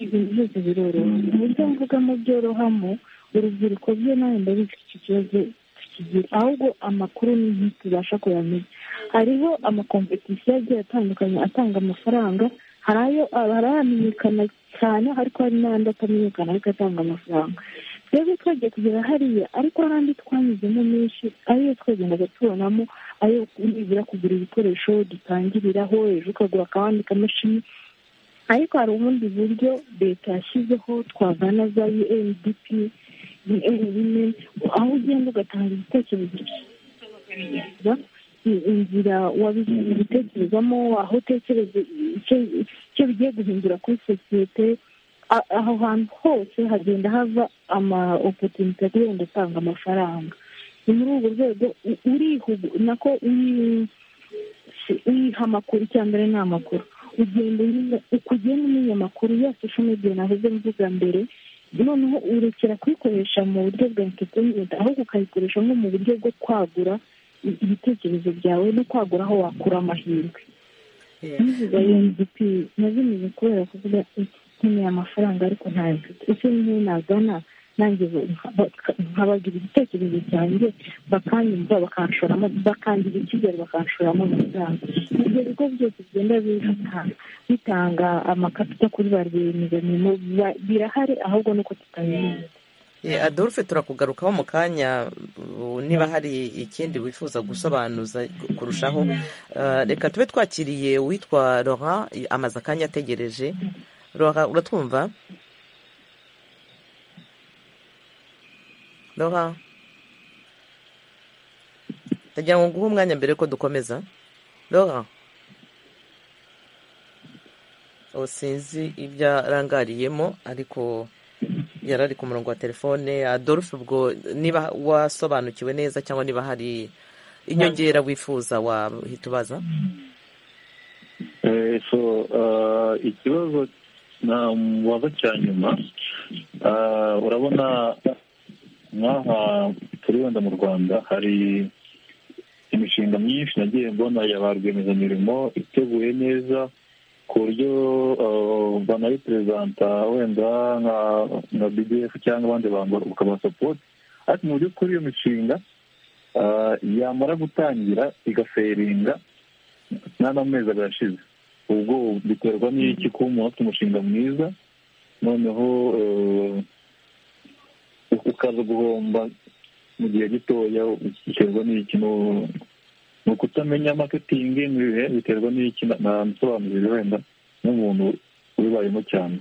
ibintu byose biroroha uburyo mvugamo byorohamo urubyiruko byo nawe ndabizi iki kibazo tukigira ahubwo amakuru ni tubasha kuyamenya hariho amakompetisiyo agiye atandukanye atanga amafaranga hari ayo hari ayamenyekana cyane ariko hari n'andi atamenyekana ariko atanga amafaranga twebwe twagiye kugera hariya ariko hari andi twanyuzemo menshi ariyo twagendaga tubonamo ayo nibura kugura ibikoresho dutangiriraho ejo ukagura akabandi kamashini ariko hari ubundi buryo leta yashyizeho twagana za UNDP bimwe aho ugenda ugatanga ibitekerezo byiza i- inzira wabigiye gutekerezamo aho utekereza icyo- icyo bigiye guhindura kuri sosiyete A- aho hantu hose hagenda hava ama opotunite agenda atanga amafaranga ni muri urwo rwego u- urihugu nako uri- uyiha amakuru icya mbere ni amakuru ugenda umenya uko ugenda umenya amakuru ya social media nahoze mvuga mbere noneho urekera kuyikoresha mu buryo bwa entertainment ahubwo ukayikoresha nko mu buryo bwo kwagura i- ibitekerezo byawe no kwagura aho wakura amahirwe n'izi za UNDP nazimenye kubera kuvuga ati, nkeneye amafaranga ariko ntayo mfite ese niyo nagana nanjye baka- nkabagira igitekerezo cyanjye bakanyumva bakanshoramo bakangira icyizere bakanshoramo amafaranga ibyo bigo byose bigenda bihata- bitanga amakapita kuri ba rwiyemezamirimo ba- birahari ahubwo nuko tutabimenye Eh, adolphe turakugarukaho mu kanya uh, niba hari ikindi wifuza gusobanuza kurushaho Uh, reka tube twakiriye uwitwa laurent eh, amaze akanya ategereje laurent uratwumva laurent ndagira ngo nguhe umwanya mbere ko dukomeza laurent ubu sinzi ibyo arangariyemo ariko yari ari ku murongo wa telefone adolphe ubwo niba wasobanukiwe neza cyangwa niba hari inyongera wifuza wahita ubaza Eh, so ah, ikibazo namubaza cya nyuma ah, urabona nk'aha turi wenda mu rwanda hari imishinga myinshi nagiye mbona ya ba rwiyemezamirimo iteguye neza ku buryo ah, banayiperezanta wenda nka nka bdf cyangga abandi bantu bakabasapota ariko mu by'ukuri iyo mishinga ah, yamara gutangira igaferinga nta n'amezi abiri ashize ubwo biterwa n'iki kuba umuntu afite umushinga mwiza noneho eh, ukaza guhomba mu gihe gitoya biterwa n'iki no- ni ukutamenya maketingi ni ibihe biterwa n'iki namusobanurire wenda nk'umuntu ubibayemo cyane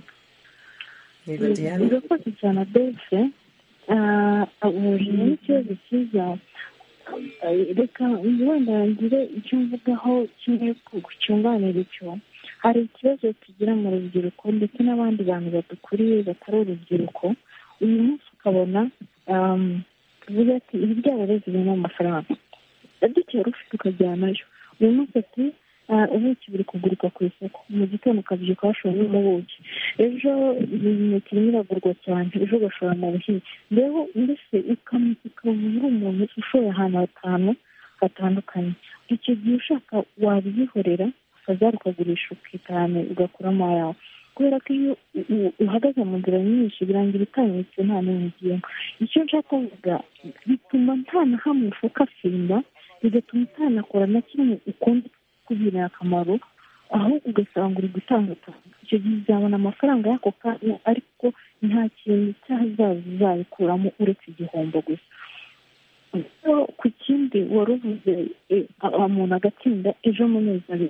urakoze cyane adolphe uhuje n'ikibazo cyiza Eh, reka wenda ngire icyo mvugaho kimwe cyunganira icyo hari ikibazo tugira mu rubyiruko ndetse n'abandi bantu badukuriye batari urubyiruko uyu munsi ukabona um, tuvuga ati ibi byarareze birimo amafaranga dukeye rufite ukajyanayo uyu munsi ati "Ah, ubuki buri kuguruka ku isoko mu gitondo ukabyuka washoramo ubuki ejo imineke irimo iragurwa cyane ejo ugashora mu buhinzi rero mbese ukamenya ukaba uri umuntu ushoye ahantu hatanu hatandukanye icyo gihe ushaka wabihorera ukazaruka ukagurisha ukitahana ugakuramo ayawe kubera ko iyo u- u- uhagaze mu nzira nyinshi birangira utanyutse nta n'imwe ugiyemo icyo nshaka kuvuga bituma nta na hamwe ufakafinda bigatuma utanakora na kimwe ukunda kugirira akamaro aho ugasanga uri gutangatanga icyo gihe uzabona amafaranga y'ako kanya ariko nta kintu cy'ahazaza uzabikuramo uretse igihombo gusa rero ku kindi wari uvuze e, a- umuntu agatsinda ejo munezero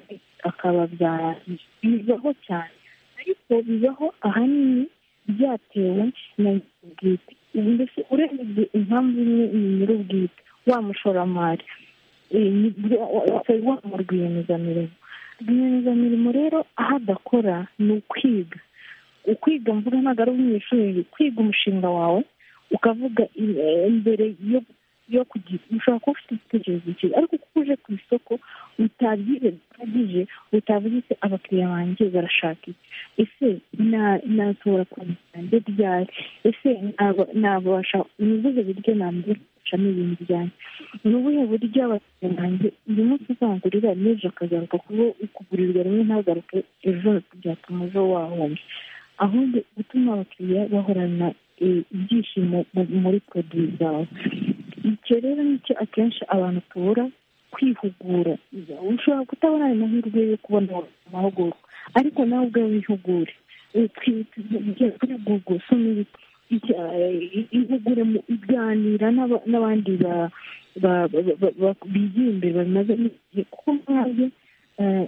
akaba byarangiye bibaho cyane ariko bibaho ahanini byatewe na impamvu imwe ni nyir'ubwite wa mushoramari wa mu rwiyemezamirimo rwiyemezamirimo rero aho adakora ni ukwiga ukwiga mvuga ntabwo ari umunyeshuri kwiga umushinga wawe ukavuga imbere yo kugira ushobora kuba ufite igitekerezo cyiza ariko kuko uje ku isoko utabyize bihagije utavuga ese abakiriya banjye barashaka iki ese nashobora kubijyana ryari ese nabasha ni ubuhe buryo nambwiracamo ibintu byanjye ni ubuhe buryo abakiriya banjye uyu munsi uzangurira n'ejo akagaruka kuba ukugurirwa rimwe ntagaruke ejo byatuma ejo wahombye ahubwo gutuma abakiriya bahorana ibyishimo muri poroduwi zawe icyo rero nicyo akenshi abantu tubura kwihugura ushobora kutabona ayo mahirwe yo kubona amahugurwa ariko nawe ubwawe wihugure twihugure soma ihugure mu iganira n'abandi bigira imbere bamaze igihe kuko nk'ayo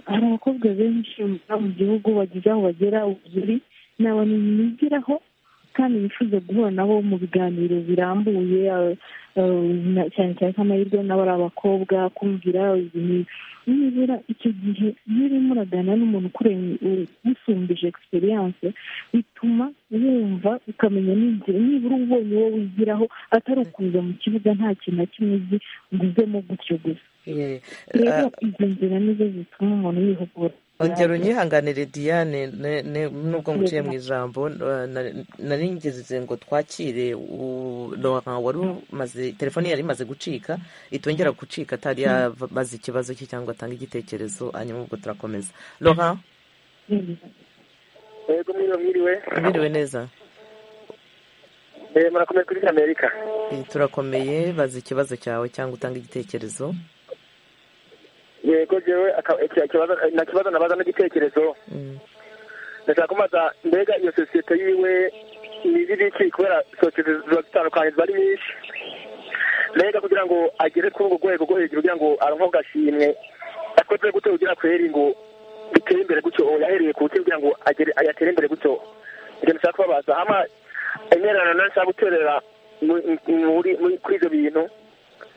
hari abakobwa benshi mu gihugu bageze aho bagera ubuzuri ni abantu bigiraho kandi bifuza guhura nabo mu biganiro birambuye cyane cyane nk'amahirwe nabo ari abakobwa kumvira ibintu nibura icyo gihe iyo urimo uraganira n'umuntu usumbije egisperiyanse bituma wumva ukamenya n'inzira nibura ubonye uwo wigiraho atari ukuza mu kibuga nta kintu na kimwe uzi ngo uzemo gutyo gusa rero izo nzira nizo zituma umuntu yihugura ongera unyihanganire diane nubwo nguciye mu ijambo nari ngeze ngo twakire wari umaze telefone yari imaze gucika itongera gucika atari yabaze ikibazo cye cyangwa atanga igitekerezo hanyuma ubwo turakomeza Laurent yego mwiriwe mwiriwe neza murakomeye kuri amerika turakomeye baza ikibazo cyawe cyangwa utanga igitekerezo yego jewe na kibazo nabaza n'igitekerezo ndashaka kumaza mbega iyo sosiyete yiwe niba ibiki kubera sosiyete ziba zitandukanye ziba ari nyinshi mbega kugira ngo agere kuri urwo rwego rwo hejuru kugira ngo aronke agashimwe akoze gute kugira kweri ngo bitere imbere gutyo yahereye ku kugira ngo agere ayatere imbere gutyo ibyo nshaka kubabaza hama intererano nayo nshaka guterera kuri ibyo bintu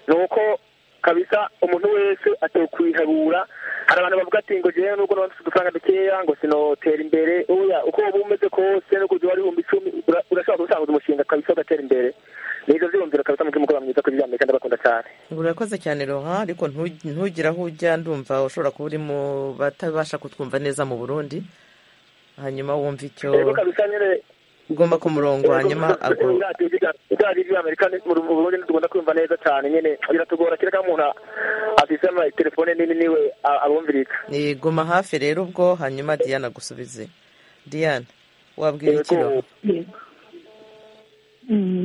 ni uko kabisa umuntu wese atoye kuyiharura hari abantu bavuga ati ngo jewe nubwo nabantu udufaranga dukeya ngo sinotera imbere oya uko waba umeze kose nuko uzi wari ibihumbi icumi urashobora gusanguza umushinga kabisa ugatera imbere nizo ziyumviro kabisa mugihe umukobwa mwiza kuri ry'amerika ndabakunda cyane urakoze cyane roha ariko ntugire aho ujya ndumva ushobora kuba uri mu batabasha kutwumva neza mu burundi hanyuma wumva icyo ugomba ku murongo hanyuma iradiyo ry'amerika mu burundi ntitugomba kumva neza cyane nyine biratugora kereka umuntu afise telefone nini niwe abumvirika guma hafi rero ubwo hanyuma diana agusubize diana wabwira ikiro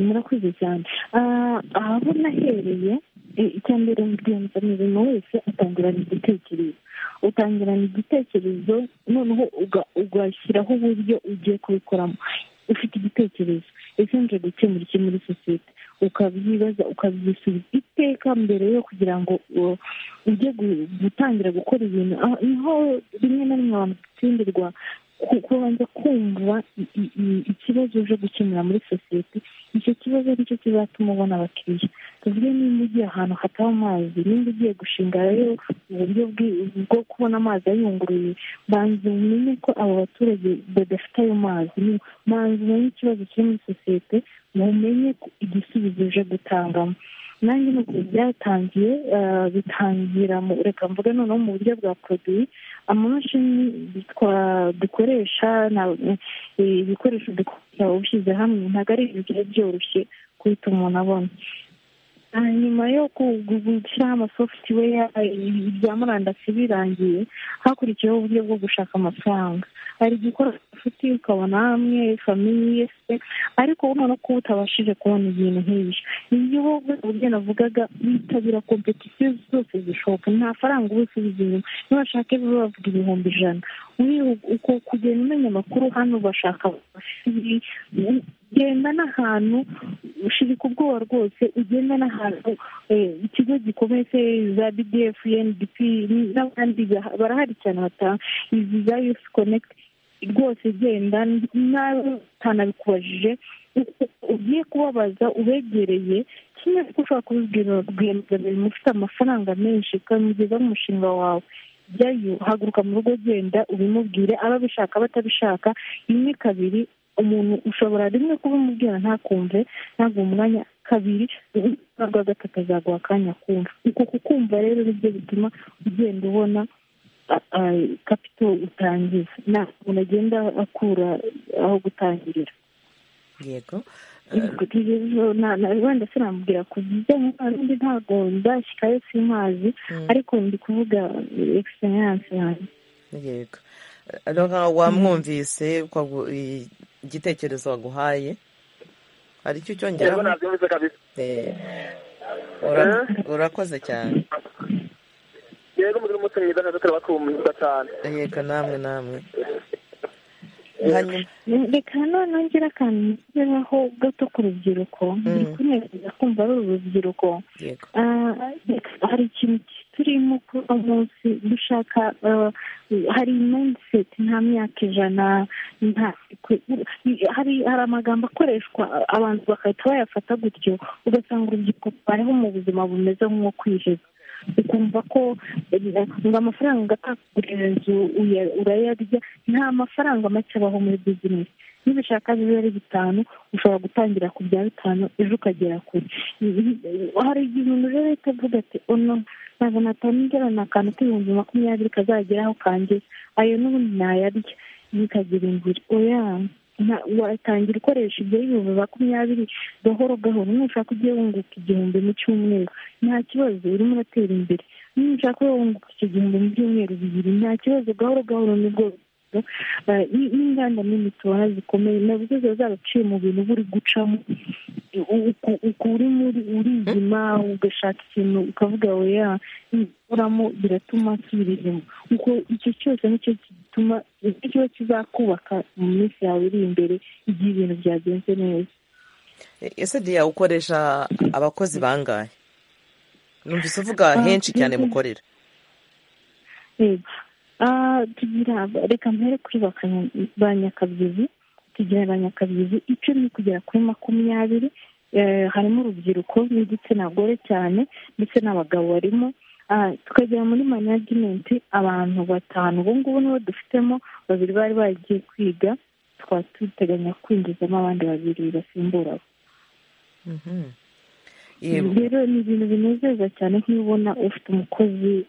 murakoze cyane aho nahereye icya mbere rwiyemezamirimo wese atangirana igitekerezo utangirana igitekerezo noneho ugashyiraho uburyo ugiye kubikoramo ufite igitekerezo ese nje gukemura iki muri sosiyete ukabyibaza ukabyisubiza iteka mbere yo kugira ngo ujye gutangira gukora ibintu niho rimwe na rimwe abantu dutsindirwa kubanza kumva ikibazo uje gukemura muri sosiyete icyo kibazo nicyo kizatuma ubona abakiriya tuvuge niba ugiye ahantu hataba amazi nimba ugiye gushinga rero uburyo bwo kubona amazi ayunguruye banza umenye ko abo baturage badafite ayo mazi banza umenye ikibazo kiri muri sosiyete mumenye igisubizo uje gutangamo nanjye nuko byatangiye bitangira reka mvuga noneho mu buryo bwa poroduwi amamashini dukoresha ibikoresho dukoresha ushyize hamwe ntabwo ari ibintu biba byoroshye guhita umuntu abona nyuma yo gushyiraho amasofutuweya ibya murandasi birangiye hakurikiyeho uburyo bwo gushaka amafaranga hari gukora inshuti ukabona hamwe famiye se ariko ubona ko utabashije kubona ibintu nk'ibyo iyo wowe uburyo navugaga witabira kompetisiyo zose zishoboka nta faranga uba usubiza inyuma niba bashaka ejo bavuga ibihumbi ijana uko kugenda umenya amakuru hano bashaka genda n'ahantu ushirika ubwoba rwose ugenda n'ahantu ikigo gikomeye se za bdf ndp n'abandi barahari cyane batanga izi za yusi konekiti rwose genda nawe utanabikubajije ugiye kubabaza ubegereye kimwe kuko ushobora kubibwira rwiyemezamirimo ufite amafaranga menshi ukamugeza umushinga wawe jyayo haguruka mu rugo genda ubimubwire ababishaka batabishaka rimwe kabiri umuntu ushobora rimwe kubimubwira ntakumve ntabwo umwanya kabiri ntabwo gatatu azaguha akanya kumva uko kukumva rero nibyo bituma ugenda ubona kapito utangiza umuntu agenda akura aho gutangirira yego wenda sinamubwira ku bijyanye n'undi ntabwo ndashyirayo simazi ariko ndi kuvuga egisperiyanse yanjye yego nka wamwumvise igitekerezo waguhaye hari icyo yego cyongeraho nabyumvise kabisa urakoze cyane yego mugire umunsi mwiza neza turabakunda cyane yego namwe namwe hanyuma reka nanone nongera akantu nshyiraho gato ku rubyiruko buri kunezeza kumva ari urubyiruko yego Ah, hari ikintu turimo kuri uno munsi dushaka ah, hari mindset nta myaka ijana nta hari hari amagambo akoreshwa abantu bagahita bayafata gutyo ugasanga urubyiruko bariho mu buzima bumeze nk'uwo kwiheba ukumva ko eh, ngo amafaranga agatagurira inzu uya- urayarya nta mafaranga make abaho muri bizinesi niba ushaka bibe ari bitanu ushobora gutangira ku bya bitanu ejo ukagera kure hari igihe umuntu rero ahita avuga ati ono ntabwo natangira ni akantu k'ibihumbi makumyabiri kazageraho kanjye ayo n'ubundi nayarya bikagira imvura oya nta- watangira ukoresha ibyo ibihumbi makumyabiri gahoro gahoro nushaka ujye wunguka igihumbi mu cyumweru nta kibazo urimo uratera imbere nushaka wunguka icyo gihumbi mu byumweru bibiri nta kibazo gahoro gahoro nibwo eh, n- n'inganda nini tubona zikomeye nabwo ziba zaraciye mu bintu uba uri gucamo uku- uku uri muri urizima ugashaka ikintu ukavuga weya uramo biratuma nsubira inyuma uko icyo cyose nicyo gituma nicyo kiba kizakubaka mu minsi yawe iri imbere igihe ibintu byagenze neza ese diya ukoresha abakozi bangahe numvise uvuga henshi cyane mukorera yego Ah, tugira reka mpere kuri ba Kanya- ba nyakabyizi tugira ba nyakabyizi icumi kugera kuri makumyabiri Eh, harimo urubyiruko n'igitsina gore cyane ndetse n'abagabo barimo Ah, tukagera muri management abantu batanu ubu ngubu nibo dufitemo babiri bari bagiye kwiga tukaba duteganya kwinjizamo abandi babiri basimbura abo Mhm. Yego. rero ni ibintu binezeza cyane nk'iyo ubona ufite umukozi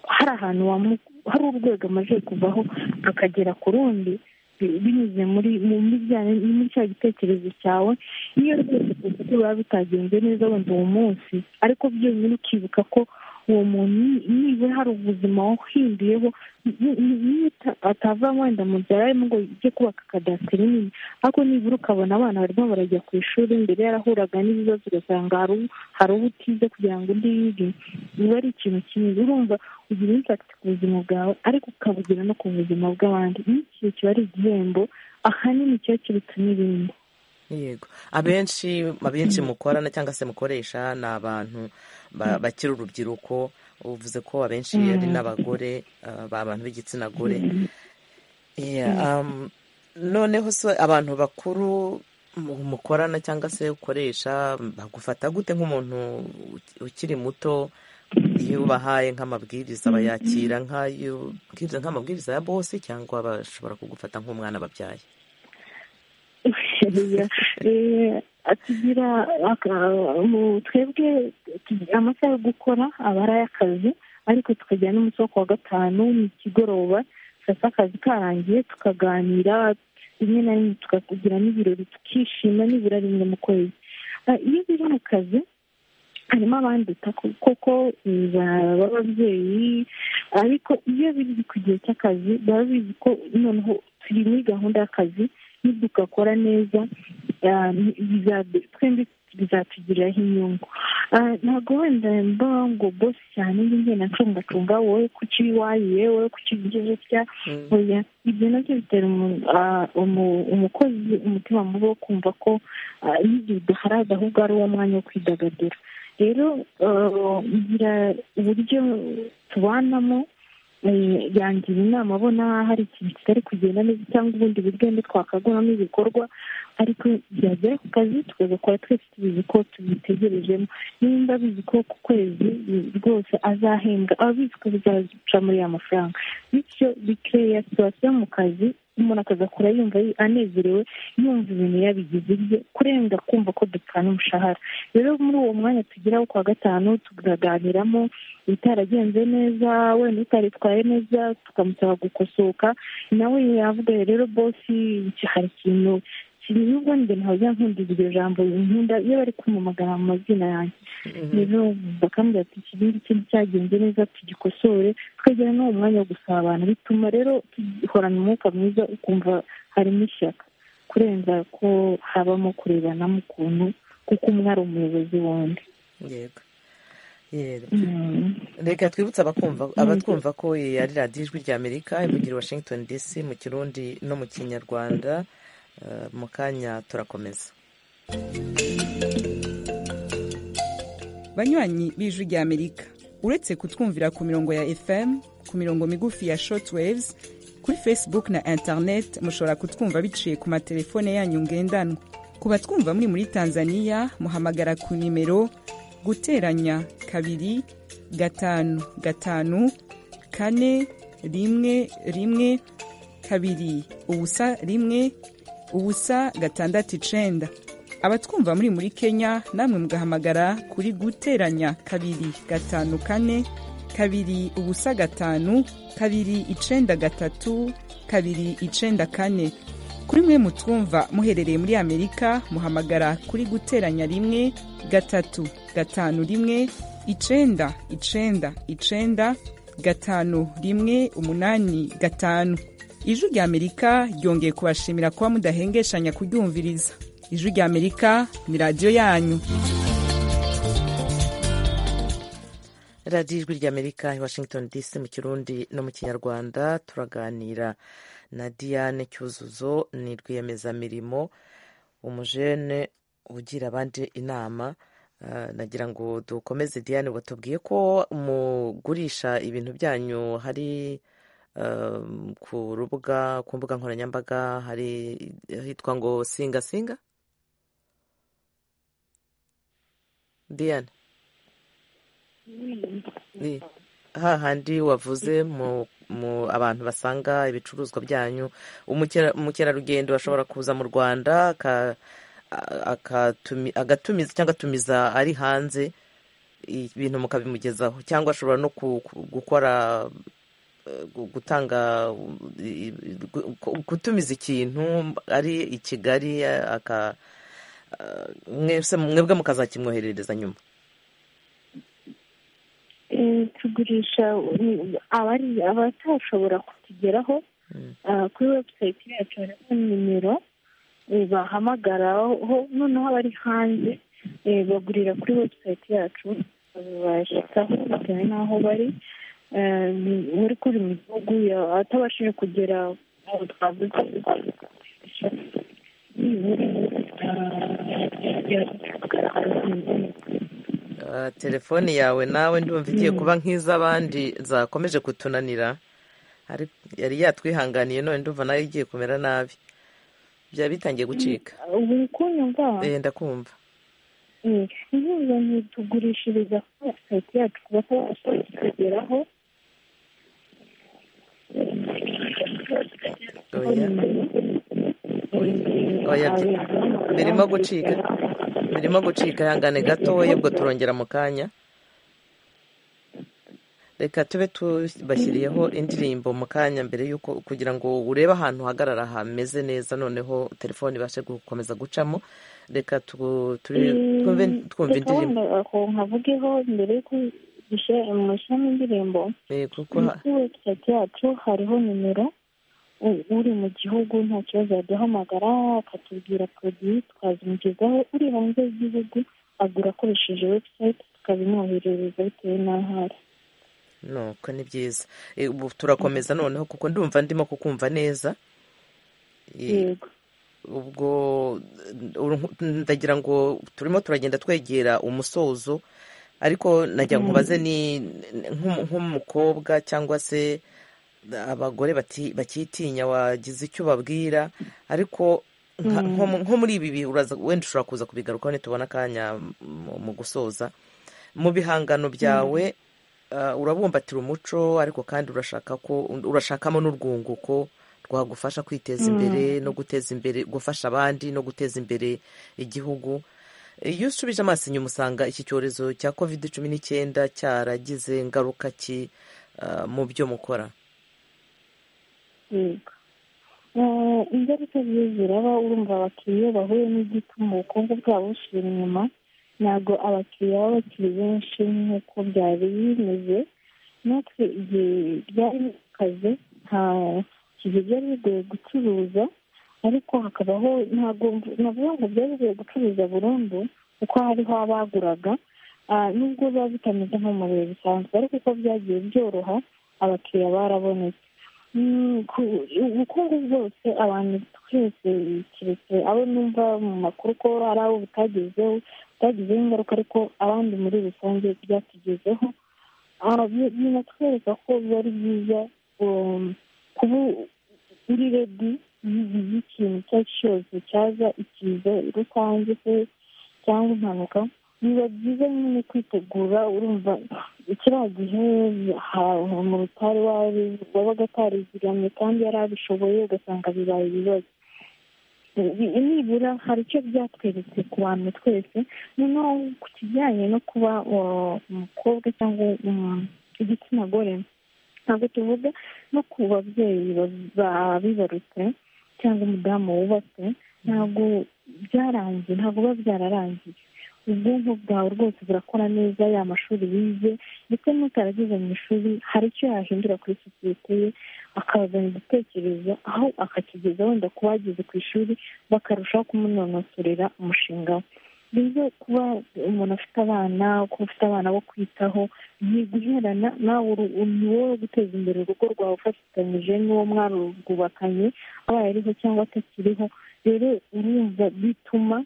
hari ahantu wamu- hari urwego amaze kuvaho akagera ku rundi bi- binyuze muri mu bijyanye ni muri cya gitekerezo cyawe niyo rwose ufite biba bitagenze neza wenda uwo munsi ariko byonyine ukibuka ko uwo muntu ni- nibura hari ubuzima wahinduyeho ni- ni- niyo ata- atava wenda mu byaro arimo ngo ujye kubaka kadasiteri nini ariko nibura ukabona abana barimo barajya ku ishuri mbere yarahuraga n'ibibazo ugasanga hari uwo- hari uwo utize kugira ngo undi yige biba ari ikintu kimwe urumva ugira impakiti ku buzima bwawe ariko ukabugira no ku buzima bw'abandi ni ikintu kiba ari igihembo ahanini kiba kiruta n'ibindi yego abenshi abenshi mukorana cyangwa se mukoresha ni abantu ba- bakiri urubyiruko uvuze ko abenshi ari n'abagore ah, ba- abantu b'igitsina gore Yeah, um, noneho se abantu bakuru mu- mukorana cyangwa se ukoresha bagufata gute nk'umuntu uki- ukiri muto iyo ubahaye nk'amabwiriza bayakira nk'ayo bwiriza nk'amabwiriza ya bose cyangwa bashobora kugufata nk'umwana babyaye Eh, tugira aka- mu- twebwe tugira amasaha yo gukora aba ari ay'akazi ariko tukagira n'umunsi wo ku wa gatanu ni ikigoroba saa sita akazi karangiye tukaganira rimwe na rimwe tukagira n'ibirori tukishima nibura rimwe mu kwezi Ah, iyo biri mu kazi harimo abandika ku- koko eh, ba- b'ababyeyi ariko iyo biri ku gihe cy'akazi baba bizi ko noneho turi muri gahunda y'akazi nidugakora neza ah, bizabe- twembi bizatugiriraho inyungu Ah, ntabwo wenda mba ngo bosi cyane njye ngenda ncungacunga wowe kuki wayiye wowe kuki ugize utya Mm. oya ibyo nabyo bitera umu- ah, umu- umukozi umutima mubi wo kumva ko ah, n'igihe udaharaze ahubwo ari uwo mwanya wo kwidagadura rero ah, ngira uburyo tubanamo eh, yangira inama abona hari ikintu kitari kugenda neza cyangwa ubundi buryo wenda twakaguramo ibikorwa ariko yagera ku kazi tukagakora twese tubizi ko tumwitegerejemo nimba abizi ko ku kwezi rwose azahembwa ababizi ko bizaca muri ya mafaranga bityo bikeya situwasiyo mu kazi umuntu akazakora yumva anezerewe yumva ibintu yabigize ibye kurenza kumva ko dupfana umushahara rero muri uwo mwanya tugeraho kuwa gatanu tukaganiramo ibitaragenze neza wenda utaritwaye neza tukamusaba gukosoka nawe yavuga rero bosi hari ikintu nubwo njye ntabwo nkundira iryo jambo nkunda iyo bari kumumagara mu mazina yanjye rero bakambwira ati iki ngiki kintu cyagenze neza tugikosore tukagera n'uwo mwanya wo gusabana bituma rero duhorana umwuka mwiza ukumva harimo ishyaka kurenza ko habamo kurebanamo ukuntu kuko umwe ari umuyobozi wundi yego reka twibutse abatwumva ko ari radiyo ijwi rya amerika ivugira washington dc mu kirundi no mu kinyarwanda mu kanya turakomeza banywanyi b'ijwi rya amerika uretse kutwumvira ku mirongo ya fm ku mirongo migufi ya shotwaves kuri facebook na internet mushobora kutwumva biciye ku matelefone yanyu ngendanwa ku batwumva muri muri tanzania muhamagara ku nimero guteranya kabiri gatanu gatanu kane rimwe rimwe kabiri ubusa rimwe ubusa gatandatu icenda abatwumva muri muri kenya namwe mugahamagara kuri guteranya kabiri gatanu kane kabiri ubusa gatanu kabiri icenda gatatu kabiri icenda kane kuri mwe mutwumva muherereye muri amerika muhamagara kuri guteranya rimwe gatatu gatanu rimwe icenda icenda icenda gatanu rimwe umunani gatanu ijwi rya amerika ryongeye kubashimira kuba mudahengeshanya kuryumviriza ijwi rya amerika ni radiyo yanyu radiyo ijwi rya amerika i washington dc mu kirundi no mu kinyarwanda turaganira na diane cyuzuzo ni rwiyemezamirimo umujene ugira abandi inama nagira ngo dukomeze diane batubwiye ko mugurisha ibintu byanyu hari ku rubuga ku mbuga nkoranyambaga hari hitwa ngo singa singa diane hahandi wavuze mu abantu basanga ibicuruzwa byanyu umukerarugendo ashobora kuza mu rwanda agatumiza cyangwa atumiza ari hanze ibintu mukabimugezaho cyangwa ashobora no gukora gutanga gutumiza ikintu ari i kigali mwebwe mukazakimwoherereza nyuma tugurisha abatashobora kutugeraho kuri webusayiti yacu hariho nimero bahamagaraho noneho abari hanze bagurira kuri webusayiti yacu babashyikaho bitewe n'aho bari muri kuri mu gihugu atabashije kugera aho twavuga telefone yawe nawe ndumva igiye kuba nk'iz'abandi zakomeje kutunanira yari yatwihanganiye none ndumva nawe igiye kumera nabi byaba bitangiye gucika ndakumva inkunga ntitugurishiriza kuri webusayiti yacu kuba atabashije kugeraho birimo gucika birimo gucika ihangane gatoya ubwo turongera mu kanya reka tube tubashyiriyeho indirimbo mu kanya mbere y'uko kugira ngo urebe ahantu uhagarara hameze neza noneho telefone ibashe gukomeza gucamo reka twumve indirimbo nkavugeho mbere y'uko mushyiramo indirimbo kuri webusayiti yacu hariho nimero uri mu gihugu nta kibazo yaduhamagara akatubwira poroduwi twazimugezaho uri hanze y'igihugu agura akoresheje webusayiti tukabimwoherereza bitewe n'aho ari nuko ni byiza ubu turakomeza noneho kuko ndumva ndimo kukumva neza ubwo ndagira ngo turimo turagenda twegera umusozo ariko najya nkubaze ni nk'umukobwa cyangwa se abagore bakitinya wagize icyo ubabwira ariko nka- nko mu- nko muri ibi bihe uraza- wenda ushobora kuza kubigarukaho nitubona akanya mu- mu gusoza mu bihangano byawe ah, urabumbatira umuco ariko kandi urashaka ko urashakamo n'urwunguko rwagufasha kwiteza imbere no guteza imbere gufasha abandi no guteza imbere igihugu iyo usubije amaso inyuma usanga iki cyorezo cya covid cumi n'icyenda cyaragize ingaruka ki ah, mu byo mukora yego Eh, ingaruka ziyo ziraba urumva abakiriya iyo bahuye n'igituma ubukungu bwabo busubira inyuma ntabwo abakiriya baba bakiri benshi nk'uko byari bimeze natwe igihe ryari kazi nta igihe byari bigoye gucuruza ariko hakabaho ntabwo navuga ngo byari bigoye gucuruza burundu kuko hariho abaguraga Ah, nubwo biba bitameze nko mu bihe bisanzwe ariko uko byagiye byoroha abakiriya barabonetse Mm, ku- ubukungu bwose abantu twese keretse abo numva mu makuru ko hari abo butagezeho butagizeho ingaruka ariko abandi muri rusange byatugezeho Ah, bi- binatwereka ko biba ari byiza um, kuba uri redi y'ikintu icyo ari cyo cyose cyaza ikiza rusange se cyangwa impanuka biba byiza nyine kwitegura urumva kiriya gihe ha- mu rutare wari- wabaga atarizigamye kandi yari abishoboye ugasanga bibaye ibibazo Ibi- nibura hari icyo byatweretse ku bantu twese noneho ku kijyanye no kuba uh, umukobwa cyangwa um, igitsina gore ntabwo tuvuga no ku babyeyi ba- babibarutse cyangwa umudamu wubatse ntabwo byarangiye ntabwo biba byararangiye ubwonko bwawe rwose burakora neza ya mashuri wize ndetse n'utaragize mu ishuri hari icyo yahindura kuri sosiyete ye akazana igitekerezo aho akakigeza wenda ku bageze ku ishuri bakarushaho kumunonosorera umushinga we rero kuba umuntu afite abana kuba ufite abana bo kwitaho ni guherana nawe uru- ni wowe wo guteza imbere urugo rwawe ufatikanyije n'uwo mwarubwubakanye abaye ariho cyangwa atakiriho rero urumva bituma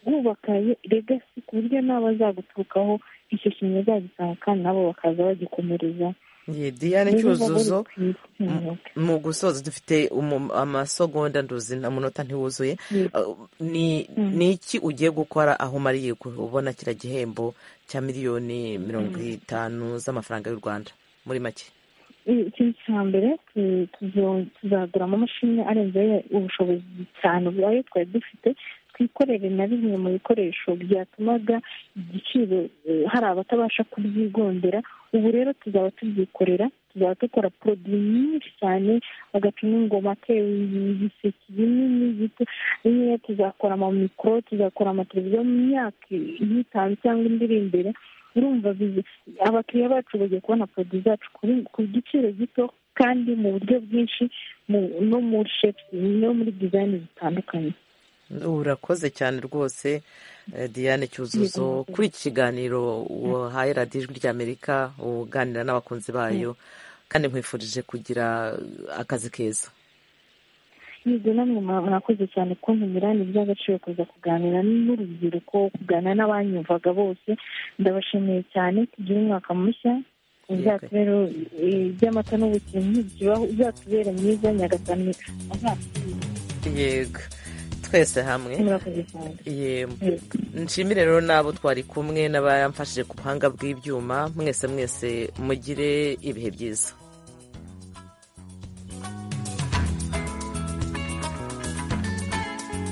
bubaka regasi ku buryo n'abazaguturukaho icyo kintu bazagisanga kandi nabo bakaza bagikomereza Ye, diane Rero biba cyuzuzo biri ku isi. mu gusoza dufite umu- amasegonda nduzi amunota ntiwuzuye Yego. Uh, ni Mm. ni iki ugiye gukora aho umariye gu- ubona kiriya gihembo cya miliyoni mirongo itanu z'amafaranga y'u rwanda muri make ikintu cya mbere tu- tuzo- tuzagura amamashini arenze ubushobozi cyane ayo twari dufite twikorere na bimwe mu bikoresho byatumaga igiciro eh, hari abatabasha kubyigondera ubu rero tuzaba tubyikorera tuzaba dukora poroduwi nyinshi cyane agaca n'ingoma ke ibiseke binini gito bimwe tuzakora amamikoro tuzakora amateleviziyo mu myaka ine itanu cyangwa indi iri imbere urumva bizi abakiriya bacu bagiye kubona poroduwi zacu kuri- ku giciro gito kandi mu buryo bwinshi mu- no muri shepusi no muri dizayini zitandukanye urakoze cyane rwose eh, diane cyuzuzo Yego. kuri iki kiganiro wahaye radiyo ijwi ry'amerika uganira n'abakunzi bayo kandi nkwifurije kugira akazi keza yego namwe mwa- mwakoze cyane kuntumira ni iby'agaciro kuza kuganira n'urubyiruko kuganira n'abanyumvaga bose ndabashimiye cyane tugire umwaka mushya Yego. uzatubere eh, iby'amata n'ubukini bibaho- uzatubere mwiza nyagasani azatubere yego twese hamwe murakoze cyane yego Yego. nshimire rero n'abo twari kumwe n'abayamfashije ku buhanga bw'ibyuma mwese mwese mugire ibihe byiza